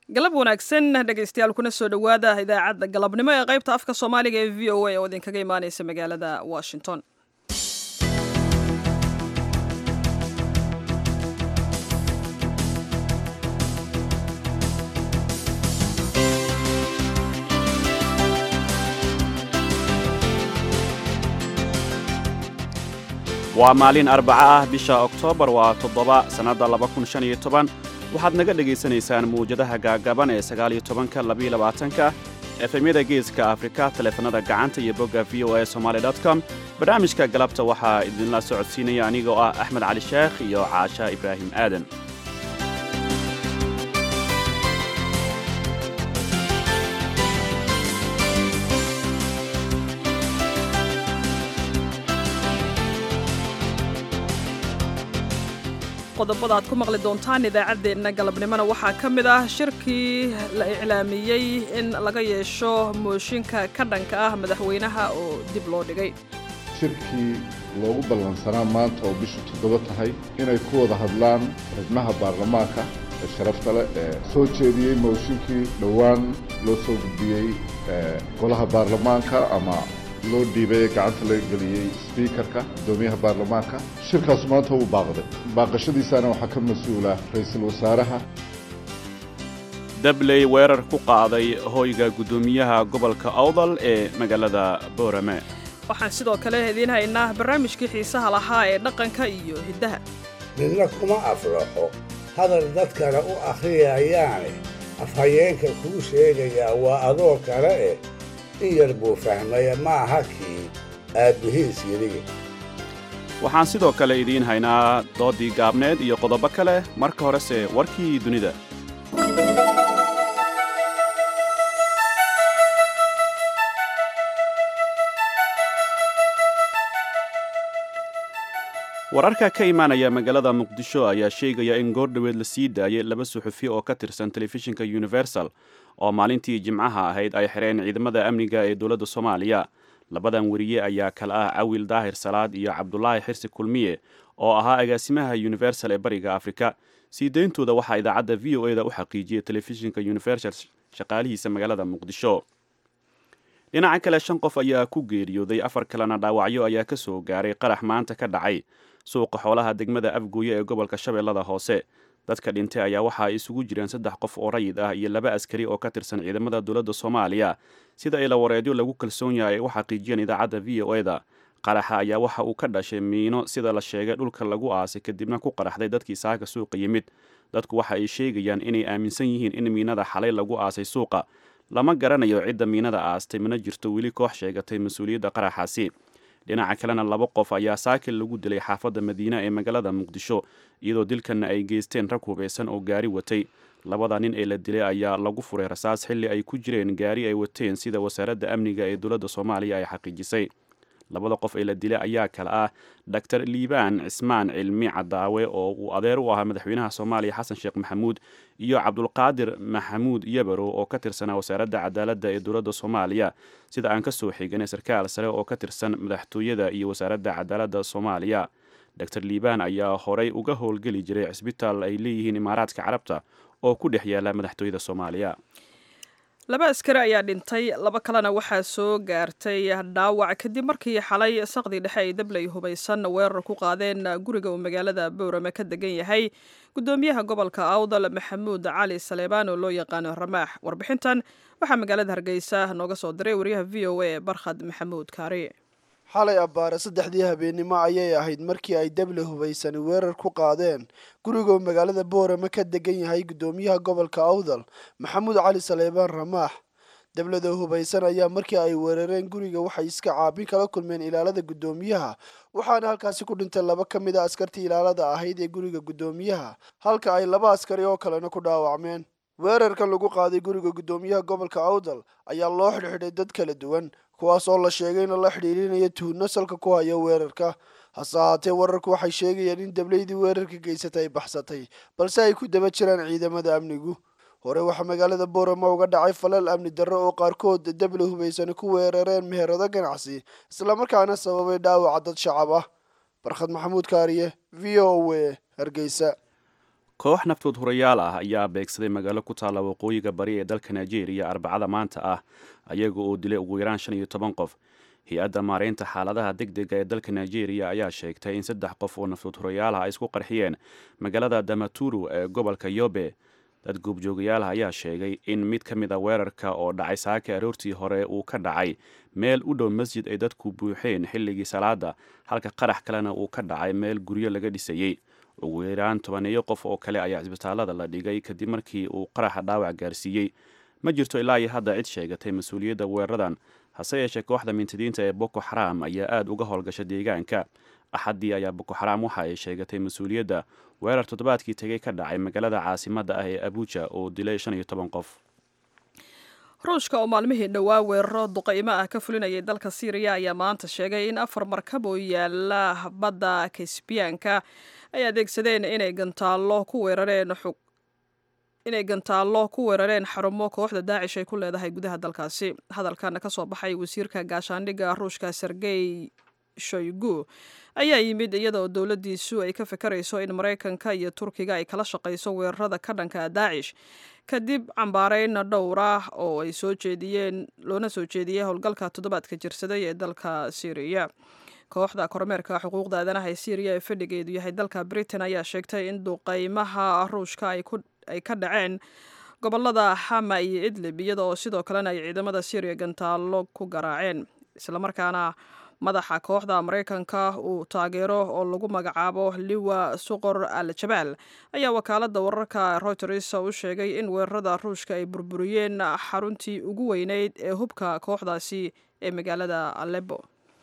galab wanaagsan dhegaystayaal kuna soo dhowaada idaacadda galabnimo ee qaybta afka soomaaliga ee v o a oo idinkaga imaaneysa magaalada washington waa maalin arbaca ah bisha oktoobar waa toddoba sannadda waxaad naga dhegaysanaysaan muwjadaha gaagaban ee sagaaliyo tobanka labiyo labaatanka efemyada geeska afrika taleefanada gacanta iyo bogga v o a somaali com barnaamijka galabta waxaa idinla socodsiinaya anigoo ah axmed cali sheekh iyo caasha ibraahim aadan qodobada aad ku maqli doontaan idaacaddeenna galabnimona waxaa ka mid ah shirkii la iclaamiyey in laga yeesho mooshinka ka dhanka ah madaxweynaha oo dib loo dhigay shirkii loogu ballansanaa maanta oo bishu toddoba tahay inay ku wada hadlaan xubnaha baarlamaanka ee sharafta leh ee soo jeediyey mooshinkii dhowaan loo soo gudbiyey golaha baarlamaanka ama loo dhiibay ee gacanta laga geliyey sbiikarka guddoomiyaha baarlamaanka shirkaas maanta wuu baaqday baaqashadiisaana waxaa ka mas-uula ra-iisul wasaaraha dabley weerar ku qaaday hoyga guddoomiyaha gobolka awdal ee magaalada boorame waxaan sidoo kale idiin haynaa barnaamijkii xiisaha lahaa ee dhaqanka iyo hiddaha midna kuma aflaxo hadal dadkana u akhriyayaane afhayeenka kuu sheegayaa waa adoo kale eh in yar buu fahmaya ma aha kii aabbihiis yidhiga waxaan sidoo kale idiin haynaa doodii gaabneed iyo qodobo kale marka horese warkii dunida wararka ka imaanaya magaalada muqdisho ayaa sheegaya in goordhoweed la sii daayay laba suxufi oo ka tirsan telefishinka universal oo maalintii jimcaha ahayd ay xireen ciidamada amniga ee dowladda soomaaliya labadan weriye ayaa kale ah cawil daahir salaad iyo cabdulaahi xirsi kulmiye oo ahaa agaasimaha universal ee bariga afrika sii deyntooda waxaa idaacadda v o eda u xaqiijiyay telefishinka universal shaqaalihiisa magaalada muqdisho dhinaca kale shan qof ayaa ku geeriyooday afar kalena dhaawacyo ayaa ka soo gaaray qarax maanta ka dhacay suuqa xoolaha degmada afgooye ee gobolka shabeellada hoose dadka dhintay ayaa waxa ay isugu jireen saddex qof oo rayid ah iyo laba askari oo ka tirsan ciidamada dowladda soomaaliya sida ilawareedyo lagu kalsoon yahay ay u xaqiijiyeen idaacadda v o eda qaraxa ayaa waxa uu ka dhashay miino sida la sheegay dhulka lagu aasay kadibna ku qaraxday dadkii saaka suuqa yimid dadku waxa ay sheegayaan inay aaminsan yihiin in miinada xalay lagu aasay suuqa lama garanayo cidda miinada aastay mana jirto weli koox sheegatay mas-uuliyadda qaraxaasi dhinaca kalena laba qof ayaa saakil lagu dilay xaafadda madiine ee magaalada muqdisho iyadoo dilkanna ay geysteen rag hubeysan oo gaari watay labada nin ee la dilay ayaa lagu furay rasaas xilli ay ku jireen gaari ay wateen sida wasaaradda amniga ee dowladda soomaaliya ay xaqiijisay labada qof ee la dilay ayaa kale ah doctor liibaan cismaan cilmi cadaawe oo uu adeer u ahaa madaxweynaha soomaaliya xasan sheekh maxamuud iyo cabdulqaadir maxamuud yabarow oo ka tirsanaa wasaaradda cadaaladda ee dowladda soomaaliya sida aan ka soo xiganay sarkaal sare oo ka tirsan madaxtooyada iyo wasaaradda cadaaladda soomaaliya doctor liibaan ayaa horey uga howlgeli jiray cisbitaal ay leeyihiin imaaraadka carabta oo ku dhex yaala madaxtooyada soomaaliya laba askari ayaa dhintay laba kalena waxaa soo gaartay dhaawac kadib markii xalay saqdii dhexe ay dabley hubaysan weerar ku qaadeen guriga uu magaalada bowrame ka degan yahay guddoomiyaha gobolka awdal maxamuud cali saleebaan oo loo yaqaano ramaax warbixintan waxaa magaalada hargeysa nooga soo diray wariyaha v o a barkhad maxamuud kaari xalay abbaare saddexdii habeennimo ayay ahayd markii ay dable hubaysani weerar ku qaadeen gurigoo magaalada boorame ka degan yahay guddoomiyaha gobolka awdal maxamuud cali saleebaan ramaax dablada hubaysan ayaa markii ay weerareen guriga waxay iska caabin kala kulmeen ilaalada guddoomiyaha waxaana halkaasi ku dhintay laba ka mid a askartii ilaalada ahayd ee guriga guddoomiyaha halka ay laba askari oo kalena ku dhaawacmeen weerarkan lagu qaaday guriga guddoomiyaha gobolka awdal ayaa loo xidhxidhay dad kala duwan kuwaas oo la sheegay in la xidhiirinaya tuhno salka ku haya weerarka hase ahaatee wararku waxay sheegayaan in dableydii weerarka geysatay ay baxsatay balse ay ku daba jiraan ciidamada amnigu hore waxaa magaalada boorama uga dhacay falal amni darro oo qaarkood dable hubaysani ku weerareen meherado ganacsi islamarkaana sababay dhaawaca dad shacab ah barkhad maxamuud kaariye v o a hargeysa koox naftood hurayaal ah ayaa beegsaday magaalo ku taalla waqooyiga bari ee dalka nigeria arbacada maanta ah ayaga oo dilay ugu yaraan shan iyo toban qof hay-adda maareynta xaaladaha deg dega ee dalka nigeria ayaa sheegtay in saddex qof oo naftood hurayaal ah ay isku qarxiyeen magaalada damaturu ee gobolka yobe dad goobjoogayaal ayaa sheegay in mid ka mid a weerarka oo dhacay saaka aroortii hore uu ka dhacay meel u dhow masjid ay dadku buuxeen xilligii salaada halka qarax kalena uu ka dhacay meel guryo laga dhisayey ugu yaraan tobaneeyo qof oo kale ayaa cisbitaalada la dhigay kadib markii uu qaraxa dhaawac gaarsiiyey ma jirto ilaa iyo hadda cid sheegatay mas-uuliyadda weeraradan hase yeeshee kooxda mintidiinta ee boko xaram ayaa aada uga howlgasha deegaanka axaddii ayaa boko xaram waxa ay sheegatay mas-uuliyadda weerar toddobaadkii tegay ka dhacay magaalada caasimadda ah ee abuja oo dilay shan iyo toban qof ruushka oo maalmihii dhowaa weeraro duqaymo ah ka fulinayay dalka syriya ayaa maanta sheegay in afar markab oo yaala badda kasbiyaanka ay adeegsadeen inay gantaallo ku weerareen inay gantaallo ku weerareen xarumo kooxda daacish ay ku leedahay gudaha dalkaasi hadalkan ka soo baxay wasiirka gaashaandhigga ruushka sergey shoygu ayaa yimid iyada oo dowladdiisu ay ka fikirayso in maraykanka iyo turkiga ay kala shaqayso weerarada ka dhanka daacish kadib cambaarayn dhowr ah oo ay soo jeediyeen loona soo jeediyey howlgalka toddobaadka jirsaday ee dalka syriya kooxda kormeerka xuquuqda aadanaha ee syriya ee fadhigeedu yahay dalka britain ayaa sheegtay in duqaymaha ruushka ay ka dhaceen gobolada xama iyo idlib iyada oo sidoo kalena ay ciidamada syriya gantaallo ku garaaceen islamarkaana madaxa kooxda maraykanka uu taageero oo lagu magacaabo liwa suqor al jabaal ayaa wakaalada wararka reuters u sheegay in weerarada ruushka ay burburiyeen xaruntii ugu weyneyd ee hubka kooxdaasi ee magaalada alebo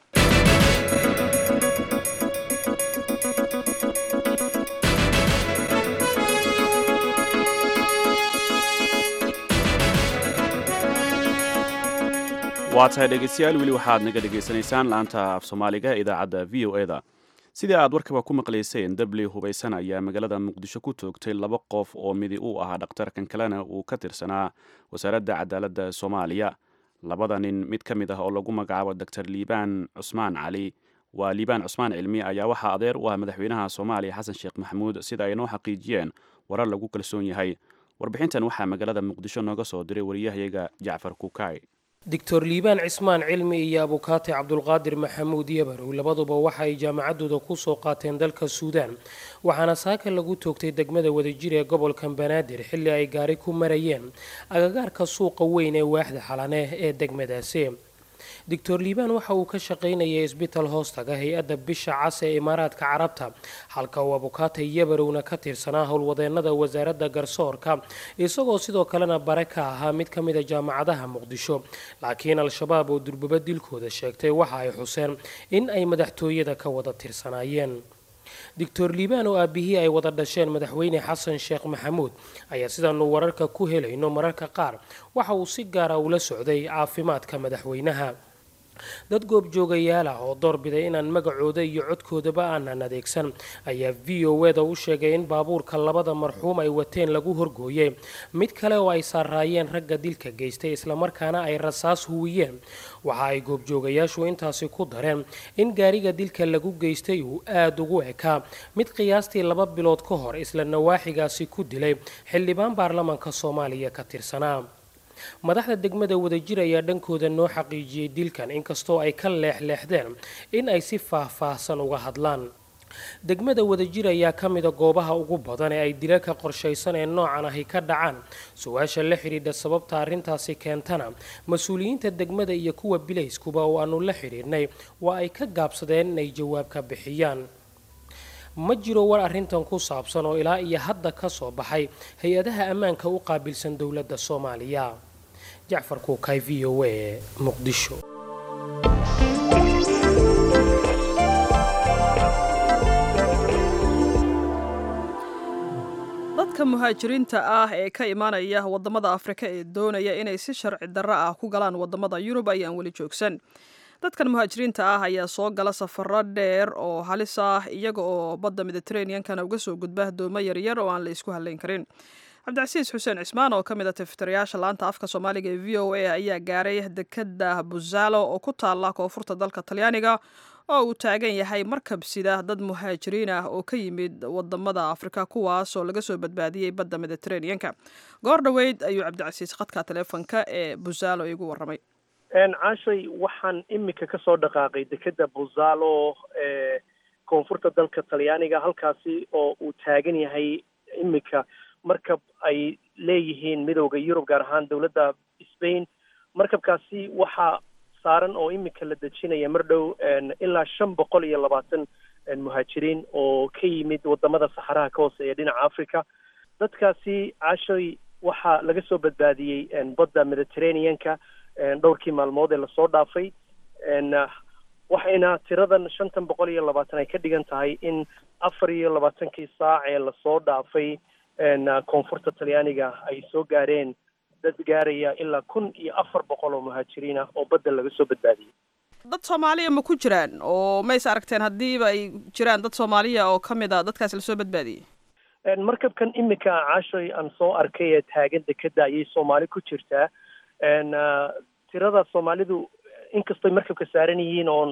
waa tahay dhegeystayaal weli waxaad naga dhegaysanaysaan laanta af soomaaliga ee idaacadda v o eda sidii aad warkaba ku maqlayseen dabli hubaysan ayaa magaalada muqdisho ku toogtay laba qof oo midi uu ahaa dhakhtarkan kalena uu ka tirsanaa wasaaradda cadaaladda soomaaliya labada nin mid ka mid ah oo lagu magacaabo doctor liibaan cusmaan cali waa liibaan cusmaan cilmi ayaa waxaa adeer u ah madaxweynaha soomaaliya xasan sheekh maxamuud sida ay noo xaqiijiyeen warar lagu kalsoon yahay warbixintan waxaa magaalada muqdisho nooga soo diray wariyahayaga jacfar kukaay doctor liibaan cismaan cilmi iyo abukaate cabdulqaadir maxamuud yabarow labaduba waxa ay jaamacaddooda ku soo qaateen dalka suudaan waxaana saaka lagu toogtay degmada wadajir ee gobolka banaadir xilli ay gaari ku marayeen agagaarka suuqa weyn ee waaxda xalane ee degmadaasi doctor liibaan waxa uu ka shaqaynayay isbital hoostaga hay-adda bisha cas ee imaaraadka carabta halka uu abukaate yabarowna ka tirsanaa howlwadeenada wasaaradda garsoorka isagoo sidoo kalena bare ka ahaa mid ka mida jaamacadaha muqdisho laakiin al-shabaab oo durbaba dilkooda sheegtay waxa ay xuseen in ay madaxtooyada ka wada tirsanaayeen doctor liibaan oo aabihii ay wada dhasheen madaxweyne xasan sheekh maxamuud ayaa sidaanu wararka ku helayno mararka qaar waxa uu si gaara ula socday caafimaadka madaxweynaha dad goobjoogayaal ah oo doorbiday inaan magacooda iyo codkoodaba aanan adeegsan ayaa v o eda u sheegay in baabuurka labada marxuum ay wateen lagu horgooyey mid kale oo ay saaraayeen ragga dilka geystay islamarkaana ay rasaas huwiyeen waxa ay goobjoogayaashu intaasi ku dareen in gaariga dilka lagu geystay uu aada ugu ekaa mid qiyaastii laba bilood ka hor isla nawaaxigaasi ku dilay xildhibaan baarlamaanka soomaaliya ka tirsanaa madaxda degmada wadajir ayaa dhankooda noo xaqiijiyey dilkan inkastoo ay ka leexleexdeen in ay si faah-faahsan uga hadlaan degmada wadajir ayaa ka mida goobaha ugu badan ee ay dilalka qorshaysan ee noocan ahi ka dhacaan su-aasha la xidhiidha sababta arrintaasi keentana mas-uuliyiinta degmada iyo kuwa bilayskuba oo aanu la xidhiidhnay waa ay ka gaabsadeen inay jawaab ka bixiyaan ma jiro war arrintan ku saabsan oo ilaa iyo hadda ka soo baxay hay-adaha ammaanka u qaabilsan dowladda soomaaliya jacfar kuukay v o a muqdisho dadka muhaajiriinta ah ee ka imaanaya wadamada afrika ee doonaya inay si sharci darro ah ku galaan wadamada yurub ayaan weli joogsan dadkan muhaajiriinta ah ayaa soo gala safaro dheer oo halis ah iyaga oo badda mediteraneankana uga soo gudba doomo yaryar oo aan la isku halayn karin cabdicasiis xuseen cismaan oo ka mid a tifitirayaasha laanta afka soomaaliga ee v o a ayaa gaaray dekada buzaalo oo ku taala koonfurta dalka talyaaniga oo uu taagan yahay markab sida dad muhaajiriin ah oo ka yimid wadamada afrika kuwaas oo laga soo badbaadiyey badda mediteraneanka goor dhoweyd ayuu cabdicasiis khadka taleefonka ee busaalo igu warramay caashay waxaan imika kasoo dhaqaaqay dekeda buzalo ee koonfurta dalka talyaaniga halkaasi oo uu taagan yahay imika markab ay leeyihiin midowda yurub gaar ahaan dowladda spain markabkaasi waxaa saaran oo imika la dejinaya mar dhow ilaa shan boqol iyo labaatan muhaajiriin oo ka yimid wadamada saxaraha ka hooseeya dhinaca africa dadkaasi caashoy waxaa laga soo badbaadiyey badda mediterraneanka dhowrkii maalmood ee lasoo dhaafay waxayna tiradan shantan boqol iyo labaatan ay ka dhigan tahay in afar iyo labaatankii saac ee lasoo dhaafay koonfurta talyaaniga ay soo gaareen dad gaaraya ilaa kun iyo afar boqol oo muhaajiriin ah oo badda laga soo badbaadiyey dad soomaaliya ma ku jiraan oo mays aragteen haddiiba ay jiraan dad soomaaliya oo ka mid a dadkaas lasoo badbaadiyey markabkan imika caashoy aan soo arkay ee taagan dekeda ayay soomaali ku jirtaa tirada soomaalidu inkastoy markabka saaran yihiin oon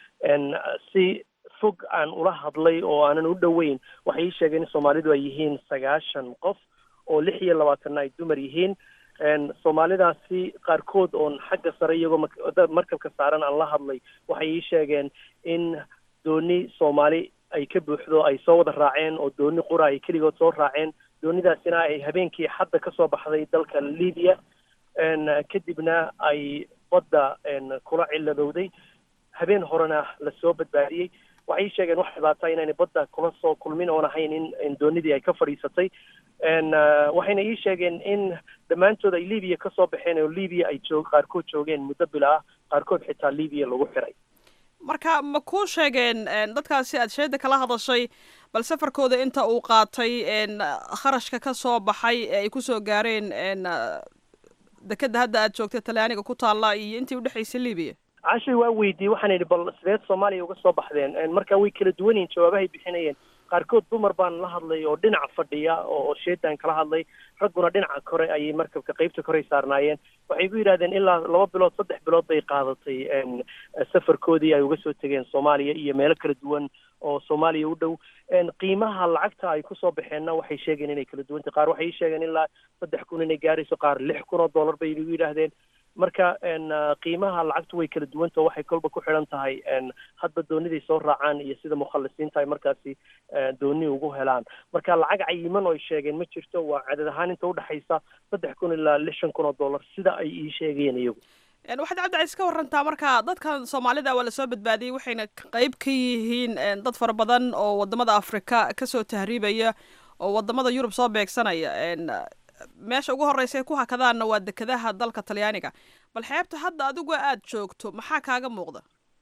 si fog aan ula hadlay oo aanan u dhoweyn waxay ii sheegeen in soomaalidu ay yihiin sagaashan qof oo lix iyo labaatanna ay dumar yihiin soomaalidaasi qaarkood oon xagga sare iyagoo markabka saaran aan la hadlay waxay ii sheegeen in dooni soomaali ay ka buuxdo ay soo wada raaceen oo dooni qura ay keligood soo raaceen doonidaasina ay habeenkii xadda kasoo baxday dalka libiya kadibna ay badda kula ciladowday habeen horena lasoo badbaadiyey waxay ii sheegeen wax dhibaata inaynay badda kula soo kulmin oon ahayn in doonidii ay ka fadhiisatay waxayna ii sheegeen in dhammaantood ay libiya kasoo baxeen oo libiya ay joog qaarkood joogeen muddo bila ah qaarkood xitaa libiya lagu xiray marka ma kuu sheegeen dadkaasi aad sheeda kala hadashay bal safarkooda inta uu qaatay kharashka ka soo baxay ee ay kusoo gaareen dekeda hadda aad joogta talyaaniga ku taalla iyo intii udhexaysay libiya cashay waa weydiiyey waxaan idhi bal sideed soomaaliya uga soo baxdeen marka way kala duwan yihin jawaabahay bixinayeen qaarkood dumar baan la hadlay oo dhinaca fadhiya oo sheedaan kala hadlay ragguna dhinaca kore ayay markabka qeybta korey saarnaayeen waxay ku yidhahdeen ilaa laba bilood saddex bilood bay qaadatay safarkoodii ay uga soo tegeen soomaaliya iyo meelo kala duwan oo soomaaliya u dhow qiimaha lacagta ay kusoo baxeenna waxay sheegeen inay kala duwantay qaar waxay sheegeen ilaa saddex kun inay gaarayso qaar lix kun oo dollar bay igu yidhaahdeen marka qiimaha lacagtu way kala duwanta waxay kolba ku xidhan tahay hadba dooniday soo raacaan iyo sida mukhalisiinta ay markaasi dooni ugu helaan marka lacag cayiman oo ay sheegeen ma jirto waa cadad ahaan inta udhexaysa saddex kun ilaa lixan kun oo dollar sida ay ii sheegeen iyagu waxaad cabdicais ka warantaa marka dadkan soomaalida waa lasoo badbaadiyey waxayna qeyb ka yihiin dad fara badan oo wadamada afrika kasoo tahriibaya oo wadamada yurub soo beegsanaya meesha ugu horeysa ay ku hakadaanna waa dekadaha dalka talyaaniga bal xeebta hadda adigoo aada joogto maxaa kaaga muuqda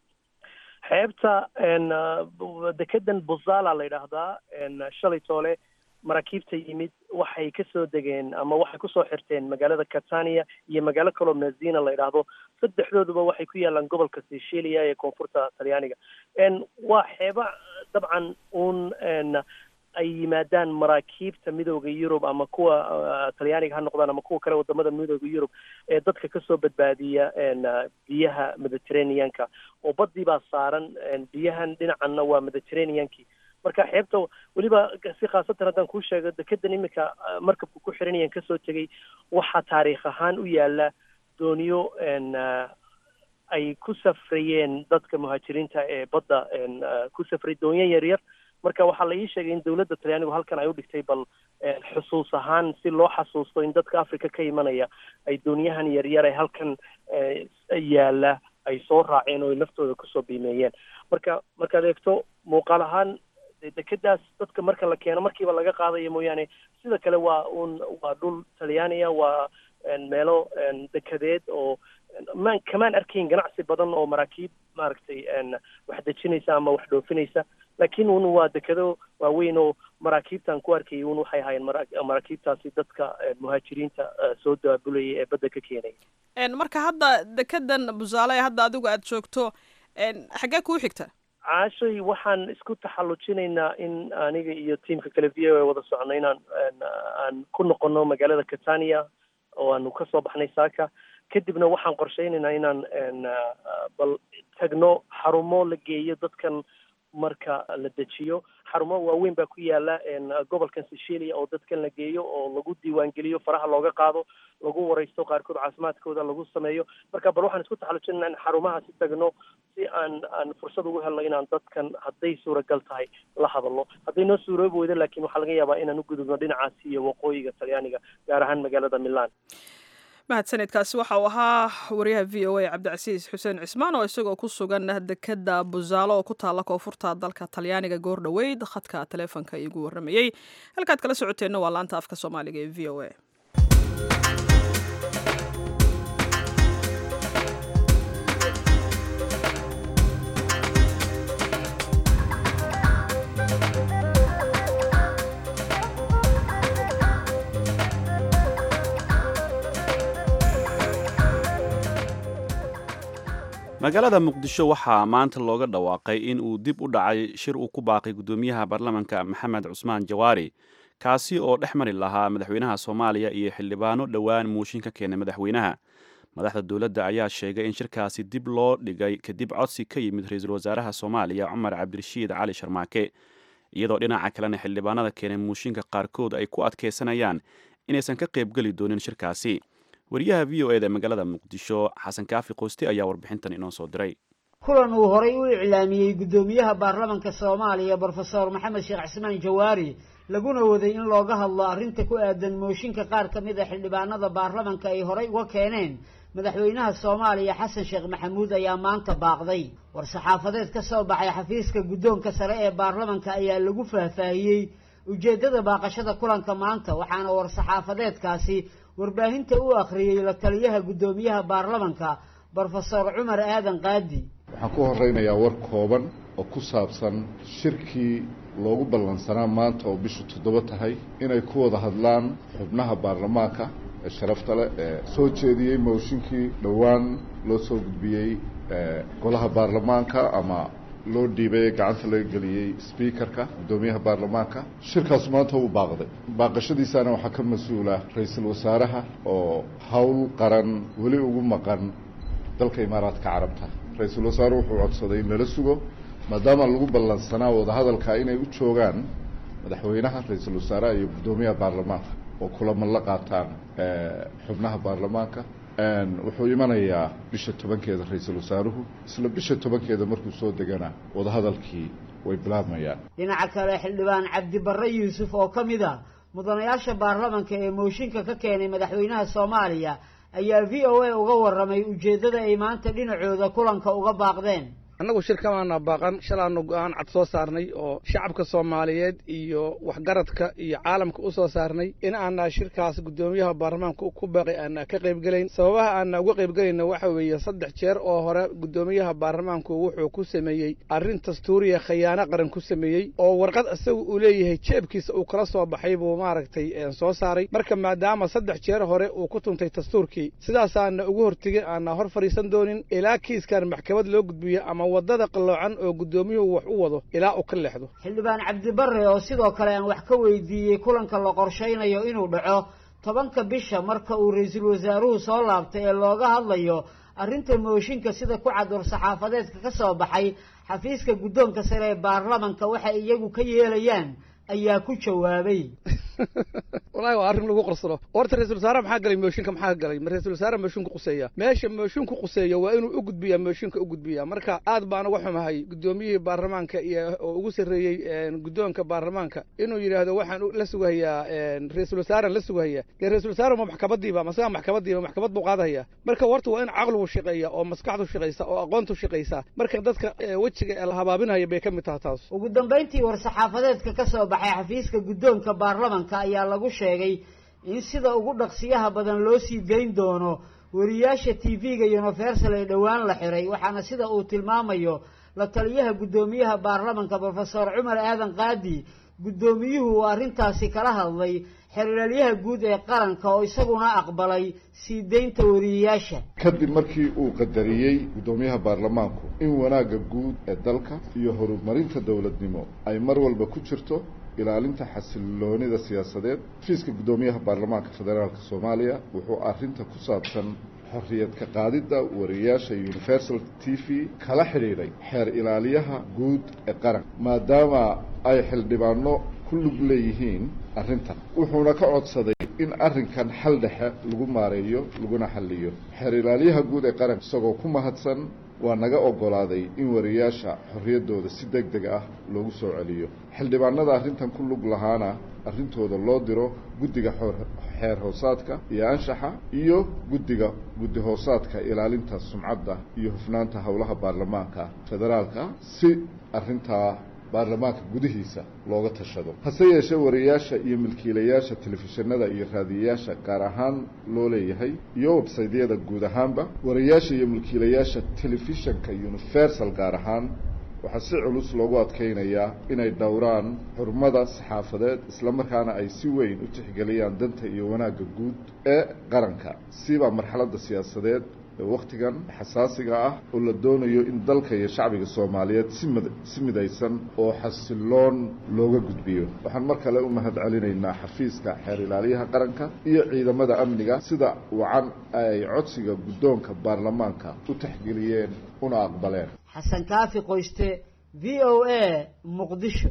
xeebta dekedan buzala la yidhaahdaa shalay toole maraakiibta yimid waxay kasoo degeen ama waxay kusoo xirteen magaalada catania iyo magaalo kaloo mazina la yidhaahdo saddexdooduba waxay ku yaalaan gobolka sicilia ee koonfurta talyaaniga waa xeeba dabcan uun ay yimaadaan maraakiibta midooda yurub ama kuwa talyaaniga ha noqdaan ama kuwa kale wadamada midooda yurub ee dadka kasoo badbaadiya biyaha mediterraneanka oo badii baa saaran biyahan dhinacanna waa mediterraneankii marka xeebta weliba si khaasatan haddaan kuu sheego dekedan imika markabka ku xiranayaan kasoo tegay waxaa taariikh ahaan u yaala dooniyo ay ku safrayeen dadka muhaajiriinta ee badda ku safray doonyo yaryar marka waxaa la ii sheegay in dowladda talyaanigu halkan ay u dhigtay bal xusuus ahaan si loo xasuusto in dadka africa ka imanaya ay dooniyahan yaryar ee halkan yaala ay soo raaceen oo ay naftooda kusoo biimeeyeen marka markaad eegto muuqaal ahaan dekedaas dadka marka la keeno markiiba laga qaadaya mooyaane sida kale waa un waa dhul talyaaniya waa meelo dekedeed oo maan kamaan arkayn ganacsi badan oo maraakiib maaragtay wax dejinaysa ama wax dhoofinaysa laakiin un waa dekedo waaweyn oo maraakiibtan ku arkayay un waxay ahaayeen maraakiibtaasi dadka muhaajiriinta soo daabulayay ee badda ka keenaya marka hadda dekedan busaale ee hadda adigu aada joogto xaggee kuu xigta caashay waxaan isku taxallujinaynaa in aniga iyo tiamka kale v o a wada socono inaan aan ku noqono magaalada catania oo aanu kasoo baxnay saaka kadibna waxaan qorsheynaynaa inaan bal tagno xarumo la geeyo dadkan marka la dejiyo xarumo waaweyn baa ku yaala gobolkan sicilia oo dadkan la geeyo oo lagu diiwaangeliyo faraha looga qaado lagu wareysto qaarkood caafimaadkooda lagu sameeyo marka bal waxaan isku taxallujinaa in xarumahaasi tagno si aan aan fursad ugu helno inaan dadkan hadday suuragal tahay la hadalno hadday noo suuroobi weydo laakiin waxaa laga yaabaa inaan u gudubno dhinacaasi iyo waqooyiga talyaaniga gaar ahaan magaalada milan mahadsanidkaasi waxa uu ahaa wariyaha v o a cabdicasiis xuseen cismaan oo isagoo ku sugan dekeda busaalo oo ku taalla koonfurta dalka talyaaniga goor dhoweyd khadka taleefonka iigu warramayey halkaad kala socoteenna waa laanta afka soomaaliga ee v o a magaalada muqdisho waxaa maanta looga dhawaaqay in uu dib u dhacay shir uu ku baaqay guddoomiyaha baarlamanka maxamed cusmaan jawaari kaasi oo dhex mari lahaa madaxweynaha soomaaliya iyo xildhibaano dhowaan muushin ka keenay madaxweynaha madaxda dowladda ayaa sheegay in shirkaasi dib loo dhigay kadib codsi ka yimid ra-iisul wasaaraha soomaaliya cumar cabdirashiid cali sharmaake iyadoo dhinaca kalena xildhibaanada keenay muushinka qaarkood ay ku adkaysanayaan inaysan ka qaybgeli doonin shirkaasi wariyaha v o eda magaalada muqdisho xasan kaafi qoyste ayaa warbixintan inoo soo diray kulan uu horay u iclaamiyey guddoomiyaha baarlamanka soomaaliya brofesor maxamed sheekh cismaan jawaari laguna waday in looga hadlo arrinta ku aadan mooshinka qaar ka mid a xildhibaanada baarlamanka ay horay uga keeneen madaxweynaha soomaaliya xasan sheekh maxamuud ayaa maanta baaqday war-saxaafadeed ka soo baxay xafiiska guddoonka sare ee baarlamanka ayaa lagu faahfaahiyey ujeeddada baaqashada kulanka maanta waxaana war-saxaafadeedkaasi warbaahinta u akhriyey la taliyaha guddoomiyaha baarlamanka brofesor cumar aadan qaadi waxaan ku horeynayaa war kooban oo ku saabsan shirkii loogu ballansanaa maanta oo bishu toddoba tahay inay ku wada hadlaan xubnaha baarlamaanka ee sharafta leh ee soo jeediyey mooshinkii dhowaan loo soo gudbiyey golaha baarlamaanka ama loo dhiibay gacanta laga geliyey speakerka guddoomiyaha baarlamaanka shirkaas maanta uu baaqday baaqashadiisana waxaa ka mas-uula ra-iisul wasaaraha oo howl qaran weli ugu maqan dalka imaaraadka carabta ra-iisul wasaare wuxuu codsaday in lala sugo maadaama lagu ballansanaa wadahadalka inay u joogaan madaxweynaha ra-iisul wasaaraha iyo guddoomiyaha baarlamaanka oo kulaman la qaataan xubnaha baarlamaanka wuxuu imanayaa bisha tobankeeda ra-iisul wasaaruhu isla bisha tobankeeda markuu soo degana wadahadalkii way bilaabmayaan dhinaca kale xildhibaan cabdibarre yuusuf oo ka mid a mudanayaasha baarlamanka ee mooshinka ka keenay madaxweynaha soomaaliya ayaa v o a uga warramay ujeeddada ay maanta dhinacooda kulanka uga baaqdeen annagu shirkamaana baaqan shalaanu go-aan cad soo saarnay oo shacabka soomaaliyeed iyo waxgaradka iyo caalamka u soo saarnay in aanaa shirkaas guddoomiyaha baarlamaanka ku baaqay aanaa ka qaybgelayn sababaha aanaa uga qaybgelayna waxa weeye saddex jeer oo hore guddoomiyaha baarlamaanku wuxuu ku sameeyey arrin dastuuriya khayaano qaran ku sameeyey oo warqad isaga uu leeyahay jeebkiisa uu kala soo baxay buu maaragtay soo saaray marka maadaama saddex jeer hore uu ku tuntay dastuurkii sidaasaana ugu hortegin aanaa hor fadhiisan doonin ilaa kiiskan maxkamad loo gudbiyo ama wadada qalloocan oo guddoomiyuhu wax u wado ilaa uu ka leexdo xildhibaan cabdibarre oo sidoo kale aan wax ka weydiiyey kulanka la qorshaynayo inuu dhaco tobanka bisha marka uu ra-iisul wasaaruhu soo laabtay ee looga hadlayo arrinta mooshinka sida ku cad war-saxaafadeedka ka soo baxay xafiiska guddoonka sare ee baarlamanka waxay iyagu ka yeelayaan ayaa ku jawaabay wallahi waa arrin lagu qorsado horta ra-isul wasaare maxaa galay mooshinka maxaa galay ma ra-isul wasaare mooshinka quseeya meesha mooshinka quseeya waa inuu u gudbiyaa mooshinka u gudbiyaa marka aad baan uga xumahay guddoomiyihii baarlamaanka iyo oo ugu sarreeyey guddoonka baarlamaanka inuu yidhaahdo waxaan la sugahayaa ra-isul wasaaren la sugahaya dee ra-isul wasaare ma maxkamadiiba masaga maxkamadiiba maxkamad buu qaadahaya marka horta waa in caqligu shaqeeya oo maskaxdu shaqaysa oo aqoontu shaqaysa marka dadka wejiga la habaabinaya bay ka mid taha taas ugu dambayntii war-saxaafadeedka ka soo baxay xafiiska guddoonka baarlamanka ayaa lagu sheegay in sida ugu dhaqsiyaha badan loo sii dayn doono wariyaasha t v-ga universal ee dhowaan la xiray waxaana sida uu tilmaamayo la taliyaha guddoomiyaha baarlamanka brofesor cumar aadan qaadi guddoomiyuhu uu arrintaasi kala hadlay xeraalyaha guud ee qaranka oo isaguna aqbalay sii daynta wariyayaasha kadib markii uu qadariyey guddoomiyaha baarlamaanku in wanaagga guud ee dalka iyo horumarinta dowladnimo ay mar walba ku jirto ilaalinta xasiloonida siyaasadeed xafiiska guddoomiyaha baarlamaanka federaalk soomaaliya wuxuu arrinta ku saabsan xorriyad ka qaadidda wariyaasha universal t v kala xidhiidhay xeer ilaaliyaha guud ee qaranka maadaama ay xildhibaano ku lug leeyihiin arrintan wuxuuna ka codsaday in arrinkan xal dhexe lagu maareeyo laguna xalliyo xeer ilaaliyaha guud ee qaranka isagoo ku mahadsan waa naga oggolaaday in wariyaasha xorriyaddooda si deg deg ah loogu soo celiyo xildhibaanada arrintan ku lug lahaana arrintooda loo diro guddiga xeer hoosaadka iyo anshaxa iyo guddiga guddi hoosaadka ilaalinta sumcadda iyo hufnaanta howlaha baarlamaanka federaalka si arrintaa baarlamaanka gudihiisa looga tashado hase yeeshee wariyaasha iyo milkiilayaasha telefishinada iyo raadiyayaasha gaar ahaan loo leeyahay iyo websaydyada guud ahaanba wariyaasha iyo milkiilayaasha telefishanka universal gaar ahaan waxaa si culus loogu adkaynayaa inay dhowraan xurmada saxaafadeed islamarkaana ay si weyn u tixgeliyaan danta iyo wanaagga guud ee qaranka siba marxaladda siyaasadeed ee wakhtigan xasaasiga ah oo la doonayo in dalka iyo shacbiga soomaaliyeed simid si midaysan oo xasiloon looga gudbiyo waxaan mar kale u mahad celinaynaa xafiiska xeer ilaaliyaha qaranka iyo ciidamada amniga sida wacan ay codsiga guddoonka baarlamaanka u taxgeliyeen una aqbaleen xasan kaafi qoyste v o a muqdisho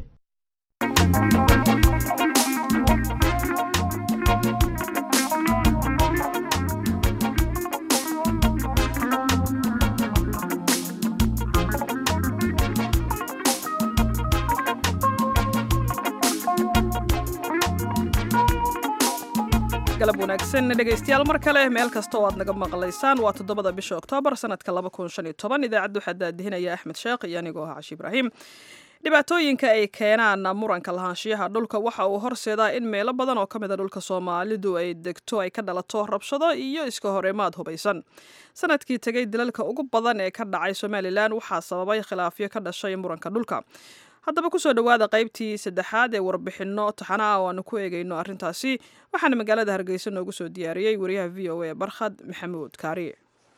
galab wanaagsan dhegaystayaal mar kale meel kasta oo aad naga maqlaysaan waa toddobada bisha oktoobar sanadka laba kun shan iyo toban idaacadda waxaa daadihinaya axmed sheekh iyo anigoo ah cashi ibraahim dhibaatooyinka ay keenaan muranka lahaanshiyaha dhulka waxa uu horseedaa in meelo badan oo ka mid a dhulka soomaalidu ay degto ay ka dhalato rabshado iyo iska horimaad hubaysan sanadkii tegay dalalka ugu badan ee ka dhacay somalilan waxaa sababay khilaafyo ka dhashay muranka dhulka haddaba kusoo dhowaada qaybtii saddexaad ee warbixinno taxana ah oo aanu ku eegayno arrintaasi waxaana magaalada hargeysa noogu soo diyaariyey wariyaha v o a barkhad maxamuud kaariye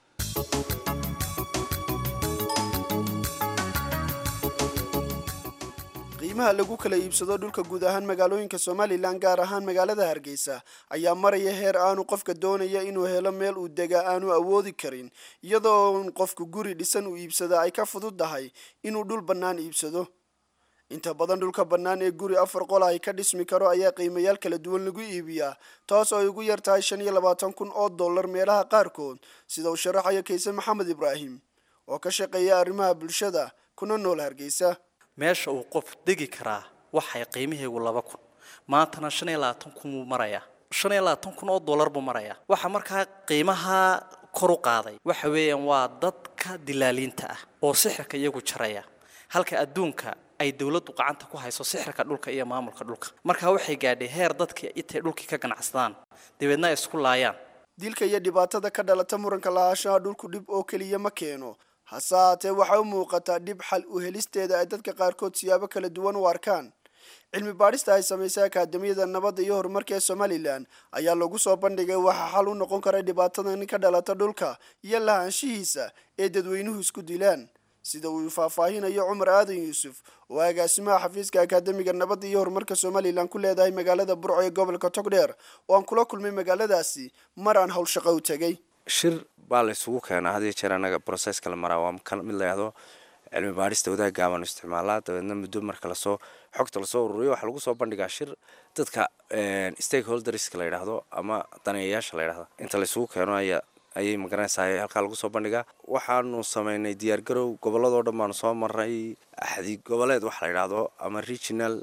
qiimaha lagu kala iibsado dhulka guud ahaan magaalooyinka somalilan gaar ahaan magaalada hargeysa ayaa maraya heer aanu qofka doonaya inuu helo meel uu degaa aanu awoodi karin iyadoo qofku guri dhisan uu iibsada ay ka fududdahay inuu dhul bannaan iibsado inta badan dhulka bannaan ee guri afar qol ay ka dhismi karo ayaa qiimayaal kala duwan lagu iibiyaa taas oo ay ugu yar tahay shan iyo labaatan kun oo dollar meelaha qaarkood sida uu sharaxayo kayse maxamed ibraahim oo ka shaqeeya arrimaha bulshada kuna nool hargeysa meesha uu qof degi karaa waxay qiimaheegu laba kun maantana shan iyo labaatan kun buu marayaa shan iyo labaatan kun oo dollar buu marayaa waxaa markaa qiimaha kor u qaaday waxa weeyaan waa dadka dilaaliinta ah oo sixirka iyagu jaraya halka adduunka ay dowladdu gacanta ku hayso sixirka dhulka iyo maamulka dhulka markaa waxay gaadhay heer dadka intay dhulkii ka ganacsadaan dabeedna ay isku laayaan dilka iyo dhibaatada ka dhalata muranka lahaanshaha dhulku dhib oo keliya ma keeno hase haatee waxaa u muuqataa dhib xal u helisteeda ay dadka qaarkood siyaabo kala duwan u arkaan cilmi baadhista ay samaysay akaadamiyada nabadda iyo horumarka ee somalilan ayaa lagu soo bandhigay waxaa xal u noqon kara dhibaatadan ka dhalata dhulka iyo lahaanshihiisa ee dadweynuhu isku dilaan sida uu faahfaahinayo cumar aadan yuusuf oo agaasimaha xafiiska akaademiga nabadda iyo horumarka somalilan ku leedahay magaalada burco ee gobolka togdheer oo aan kula kulmay magaaladaasi mar aan howlshaqo u tegay shir baa la isugu keenaa had iyo jeer anaga broseska la maraa waa mid la yahdo cilmi baadhista wadaag gaaban isticmaalaa dabeedna muddo marka lasoo xogta lasoo ururiyo waxaa lagu soo bandhigaa shir dadka stakeholderska la yidhaahdo ama daneeyayaasha la yidhahdo inta la isugu keeno ayaa ayay magaranaysaa halkaa lagu soo bandhigaa waxaanu sameynay diyaargarow gobolladoo dhan baanu soo maray axdi goboleed waxa la yidhaahdo ama regional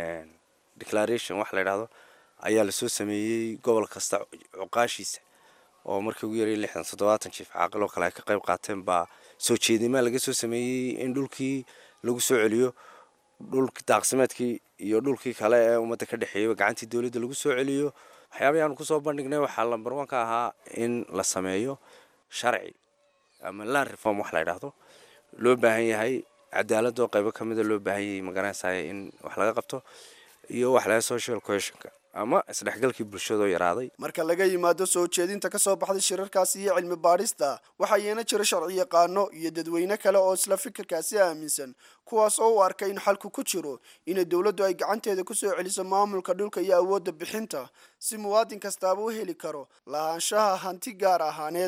declaration waxa la yidhaahdo ayaa lasoo sameeyey gobol kasta cuqaashiisa oo markii ugu yaraya lixdan toddobaatan jiif caaqil oo kale ay ka qayb qaateen baa soo jeedimaa laga soo sameeyey in dhulkii lagu soo celiyo dhulki daaqsimeedkii iyo dhulkii kale ee ummadda ka dhexeeyaba gacantii dowladda lagu soo celiyo waxyaabahi aanu kusoo bandhignay waxaa lambar one ka ahaa in la sameeyo sharci ama land reform wax la yidhaahdo loo baahan yahay cadaaladoo qaybo ka mida loo baahan yahay magaranaysaay in wax laga qabto iyo wax laga social cohesionka ama isdhexgalkii bulshadoo yaraaday marka laga yimaado soo jeedinta ka soo baxday shirarkaasi iyo cilmi baadhista waxaa yeena jira sharci yaqaano iyo dadweyne kale oo isla fikirkaasi aaminsan kuwaas oo u arka in xalku ku jiro inay dowladdu ay gacanteeda kusoo celiso maamulka dhulka iyo awoodda bixinta si muwaadin kastaaba u heli karo lahaanshaha hanti gaar ahaaneed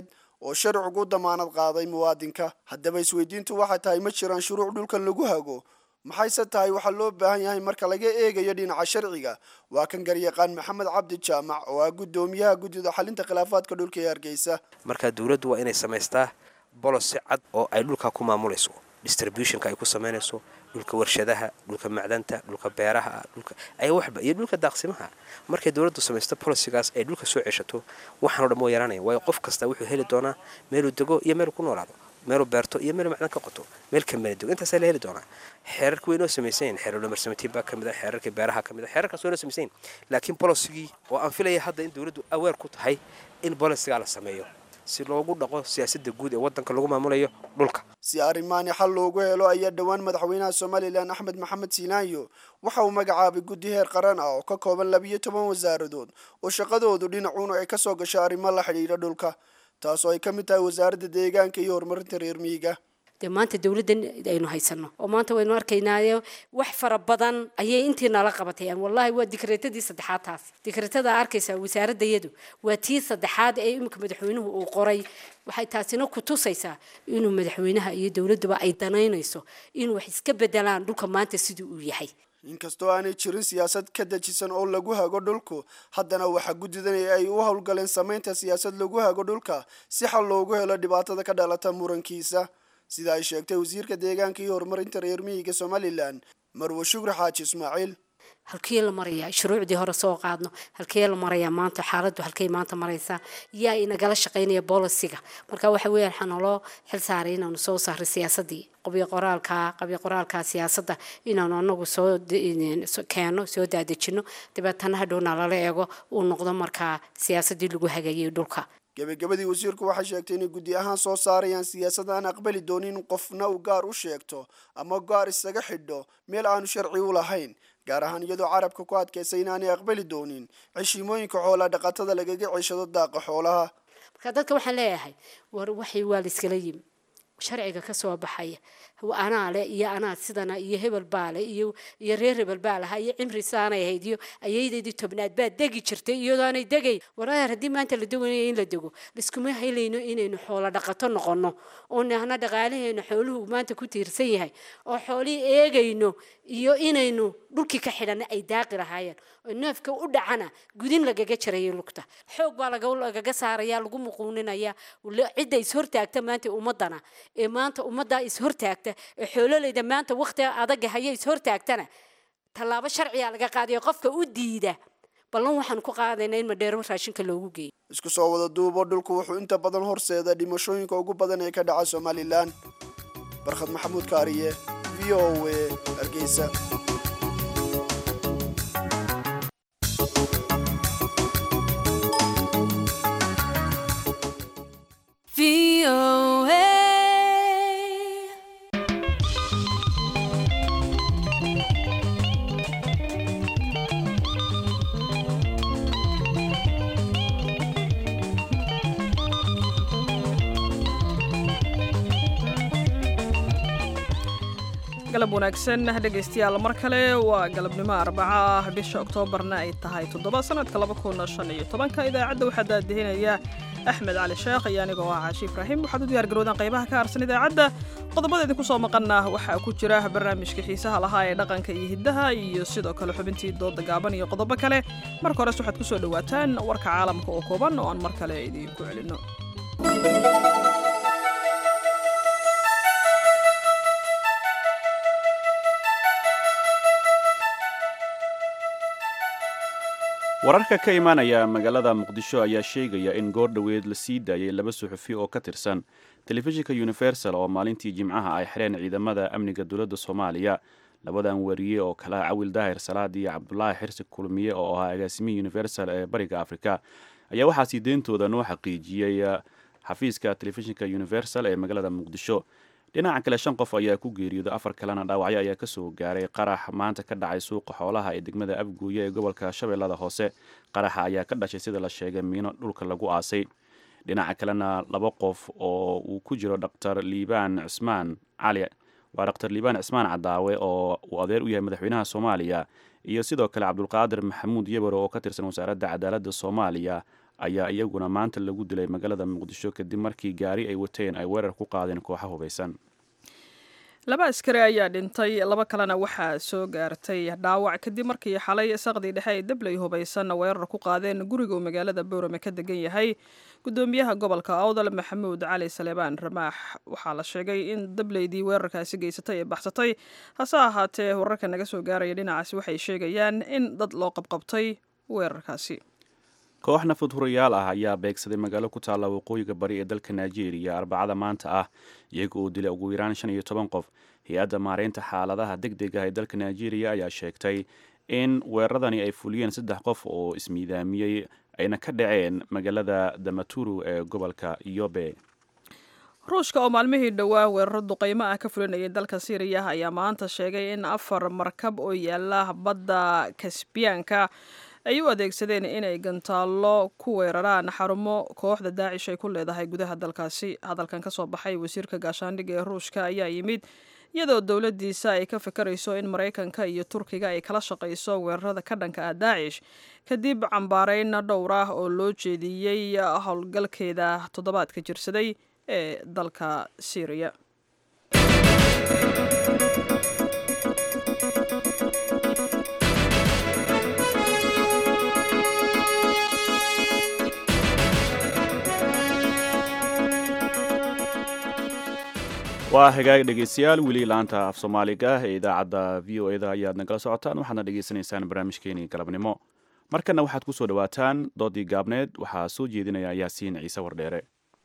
oo sharcigu damaanad qaaday muwaadinka haddaba isweydiintu waxay tahay ma jiraan shuruuc dhulkan lagu hago maxayse tahay waxaa loo baahan yahay marka laga eegayo dhinaca sharciga waa kan garyaqaan maxamed cabdi jaamac oo ah guddoomiyaha guddida xalinta khilaafaadka dhulka ee hargeysa marka dowladdu waa inay samaystaa bolosi cad oo ay dhulka ku maamulayso distributionka ay ku samaynayso dhulka warshadaha dhulka macdanta dhulka beeraha dhulka ay waxba iyo dhulka daaqsimaha markay dowladdu samaysto bolisigaas ay dhulka soo ceshato waxaanoo dhan moo yaraanaya waayo qof kasta wuxuu heli doonaa meeluu dego iyo meeluu ku noolaado meeluu beerto iyo meeluu macdan ka qoto meel kamana dego intaasaa la heli doonaa xeerarka waynoo samaysayn xeerar dhamarsamatiyn baa kamid a xeerarka beeraha kamid a xeerarkaas waynoo samaysayn laakiin bolosigii oo aan filaya hadda in dowladdu aweer ku tahay in bolisigaa la sameeyo si loogu dhaqo siyaasadda guud ee waddanka lagu maamulayo dhulka si arrimaani xal loogu helo ayaa dhowaan madaxweynaha somalilan axmed maxamed siinaayo waxa uu magacaabay guddi heer qaran ah oo ka kooban labiyo toban wasaaradood oo shaqadoodu dhinacuuna ay kasoo gasho arrimo la xidhiidha dhulka taasoo ay ka mid tahay wasaaradda deegaanka iyo horumarinta reer miyiga dee maanta dowladdan aynu haysano oo maanta waynu arkaynaayo wax fara badan ayay intii nala qabatayaan wallahi waa dikreetadii saddexaad taas dikreetada arkaysaa wasaaradayadu waa tii saddexaad ee iminka madaxweynuhu uu qoray waxay taasina ku tusaysaa inuu madaxweynaha iyo dowladduba ay danaynayso in wax iska bedelaan dhulka maanta siduu uu yahay inkastoo aanay jirin siyaasad ka dejisan oo lagu hago dhulku haddana waxaa guddidan ay u howlgaleen samaynta siyaasad lagu hago dhulka si xal loogu helo dhibaatada ka dhalata murankiisa sida ay sheegtay wasiirka deegaanka iyo horumarinta reer miyiga somalilan marwe shukri xaaji ismaaciil halkee la marayaa shuruucdii hore soo qaadno halkee la marayaa maanta xaaladdu halkay maanta maraysaa yaa inagala shaqaynaya bolisiga marka waxa weeyaan waxaa naloo xil saaray inaanu soo saaray siyaasadii qabyo qoraalka qabyo qoraalka siyaasadda inaanu anagu soo keeno soo daadejino dabeetana hadhowna lala eego uu noqdo markaa siyaasadii lagu hagayay dhulka gebagabadii wasiirku waxay sheegtay inay guddi ahaan soo saarayaan siyaasad aan aqbali doonin in qofna uu gaar u sheegto ama gaar isaga xidho meel aanu sharci u lahayn gaar ahaan iyadoo carabka ku adkaysay inaanay aqbali doonin ceshiimooyinka xoolaa dhaqatada lagaga ceshado daaqa xoolaha marka dadka waxaan leeyahay war waxay waa la iskala yimi sharciga ka soo baxaya anaa le iyo anaa sidana iyo hebel baa le iyo iyo reer hebel baa lahaa iyo cimri saanay ahayd iyo ayaydeedii tobnaad baa degi jirtay iyadoo aanay degayn waraar haddii maanta la doganaya in la dego liskuma helayno inaynu xoolo dhaqato noqono oo nahna dhaqaalaheena xooluhu maanta ku tiirsan yahay oo xoolihii eegayno iyo inaynu dhulkii ka xidhanna ay daaqi lahaayeen oo neefka u dhacana gudin lagaga jarayo lugta xoog baa lagaga saaraya lagu muquuninaya cidda ishortaagta maanta ummadana ee maanta ummaddaa ishortaagta ee xoololeyda maanta wakhtiga adaga haya ishortaagtana tallaabo sharciga laga qaadayo qofka u diida ballan waxaan ku qaadaynaa in madheero raashinka loogu geeyo isku soo wada duubo dhulku wuxuu inta badan horseeda dhimashooyinka ugu badan ee ka dhaca somalilan barkhad maxamuud kaariye v o a hargeysa galab wanaagsan dhegaystayaal mar kale waa galabnimo arbaca ah bisha oktoobarna ay tahay toddoba sanadka laba kun shan iyo tobanka idaacadda waxaa daadihinaya axmed cali sheekh iyo anigoo ah caashi ibraahim waxaad u diyaar garoodaan qaybaha ka harsan idaacadda qodobada idinku soo maqana waxaa ku jira barnaamijka xiisaha lahaa ee dhaqanka iyo hiddaha iyo sidoo kale xubintii dooda gaaban iyo qodobo kale marka hores waxaad ku soo dhowaataan warka caalamka oo kooban oo aan mar kale idiinku celinno wararka ka imaanaya magaalada muqdisho ayaa sheegaya in goor dhoweed la sii daayay laba suxufi oo ka tirsan telefishinka universal oo maalintii jimcaha ay xireen ciidamada amniga dowladda soomaaliya labadan wariye oo kala cawil daahir salaad iyo cabdulaahi xirsi kulmiye oo ahaa agaasimihii universal ee bariga afrika ayaa waxaa sii deyntooda noo xaqiijiyey xafiiska telefishinka universal ee magaalada muqdisho dhinaca kale shan qof ayaa ku geeriyooday afar kalena dhaawacyo ayaa kasoo gaaray qarax maanta ka dhacay suuqa xoolaha ee degmada abguuye ee gobolka shabeellada hoose qaraxa ayaa ka dhashay sida la sheegay miino dhulka lagu aasay dhinaca kalena laba qof oo uu ku jiro dhaktar liibaan cismaan cali waa dhaktar liibaan cismaan cadaawe oo uu adeer u yahay madaxweynaha soomaaliya iyo sidoo kale cabdulqaadir maxamuud yebaro oo ka tirsan wasaaradda cadaaladda soomaaliya ayaa iyaguna maanta lagu dilay magaalada muqdisho kadib markii gaari ay wateen ay weerar ku qaadeen kooxa hubaysan laba askari ayaa dhintay laba kalena waxaa soo gaartay dhaawac kadib markii xalay saqdii dhexe ay dabley hubaysan weerar ku qaadeen guriga uu magaalada boorame ka degan yahay gudoomiyaha gobolka awdal maxamuud cali saleebaan ramaax waxaa la sheegay in dableydii weerarkaasi geysatay ee baxsatay hase ahaatee wararka naga soo gaaraya dhinacaasi waxay sheegayaan in dad loo qabqabtay weerarkaasi koox nafadhurayaal ah ayaa beegsaday magaalo ku taalla waqooyiga bari ee dalka nigeria arbacada maanta ah iyaga oo dilay ugu yaraan shan iyo toban qof hay-adda maareynta xaaladaha deg deg ah ee dalka nigeria ayaa sheegtay in weeraradani ay fuliyeen saddex qof oo ismiidaamiyey ayna ka dhaceen magaalada damaturu ee gobolka yobe ruushka oo maalmihii dhowaa weeraro duqaymo ah ka fulinayay dalka syriya ayaa maanta sheegay in afar markab oo yaala badda kasbiyaanka ay u adeegsadeen inay gantaallo ku weeraraan xarumo kooxda daacish ay ku leedahay gudaha dalkaasi hadalkan ka soo baxay wasiirka gaashaandhigga ee ruushka ayaa yimid iyadoo dowladdiisa ay ka fikirayso in maraykanka iyo turkiga ay kala shaqayso weerarada ka dhanka ah daacish kadib cambaarayn dhowr ah oo loo jeediyey howlgalkeeda toddobaadka jirsaday ee dalka syriya waa hagaag dhegeystayaal weli laanta af soomaaliga ee idaacadda v o eda ayaad nagala socotaan waxaadna dhegeysanaysaan barnaamijkeenii galabnimo markana waxaad ku soo dhowaataan doodii gaabneed waxaa soo jeedinaya yaasiin ciise wardheere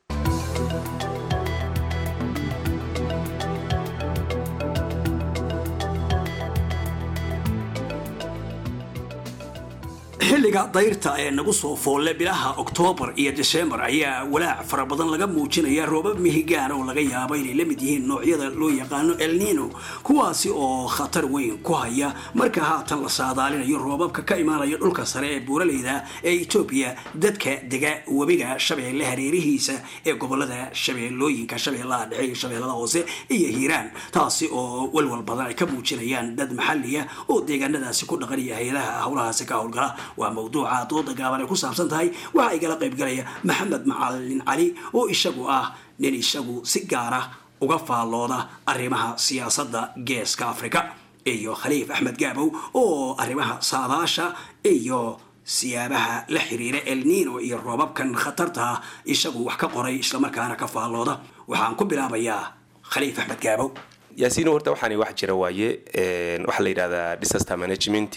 xilliga dayrta ee nagu soo foolle bilaha oktoobar iyo disembar ayaa walaac fara badan laga muujinaya roobab mihigaan oo laga yaabo inay la mid yihiin noocyada loo yaqaano elnino kuwaasi oo khatar weyn ku haya marka haatan la saadaalinayo roobabka ka imaanaya dhulka sare ee buuraleyda ee etoobiya dadka dega webiga shabeelle hareerihiisa ee gobolada shabeellooyinka shabeellaha dhexe iyo shabeellada hoose iyo hiiraan taasi oo walwal badan ay ka muujinayaan dad maxaliya oo deegaanadaasi ku dhaqan iyo hay-adaha howlahaasi ka howlgala waa mawduuca dooda gaaban ay ku saabsan tahay waxaa igala qaybgalaya maxamed macalin cali oo isagu ah nin isagu si gaara uga faallooda arrimaha siyaasadda geeska afrika iyo khaliif axmed gaabow oo arrimaha saadaasha iyo siyaabaha la xiriira elnino iyo roobabkan khatarta isagu wax ka qoray islamarkaana ka faallooda waxaan ku bilaabayaa khaliif axmed gaabow yaasiino horta waxaani wax jira waaye waxaa la yidhahdaa disaster management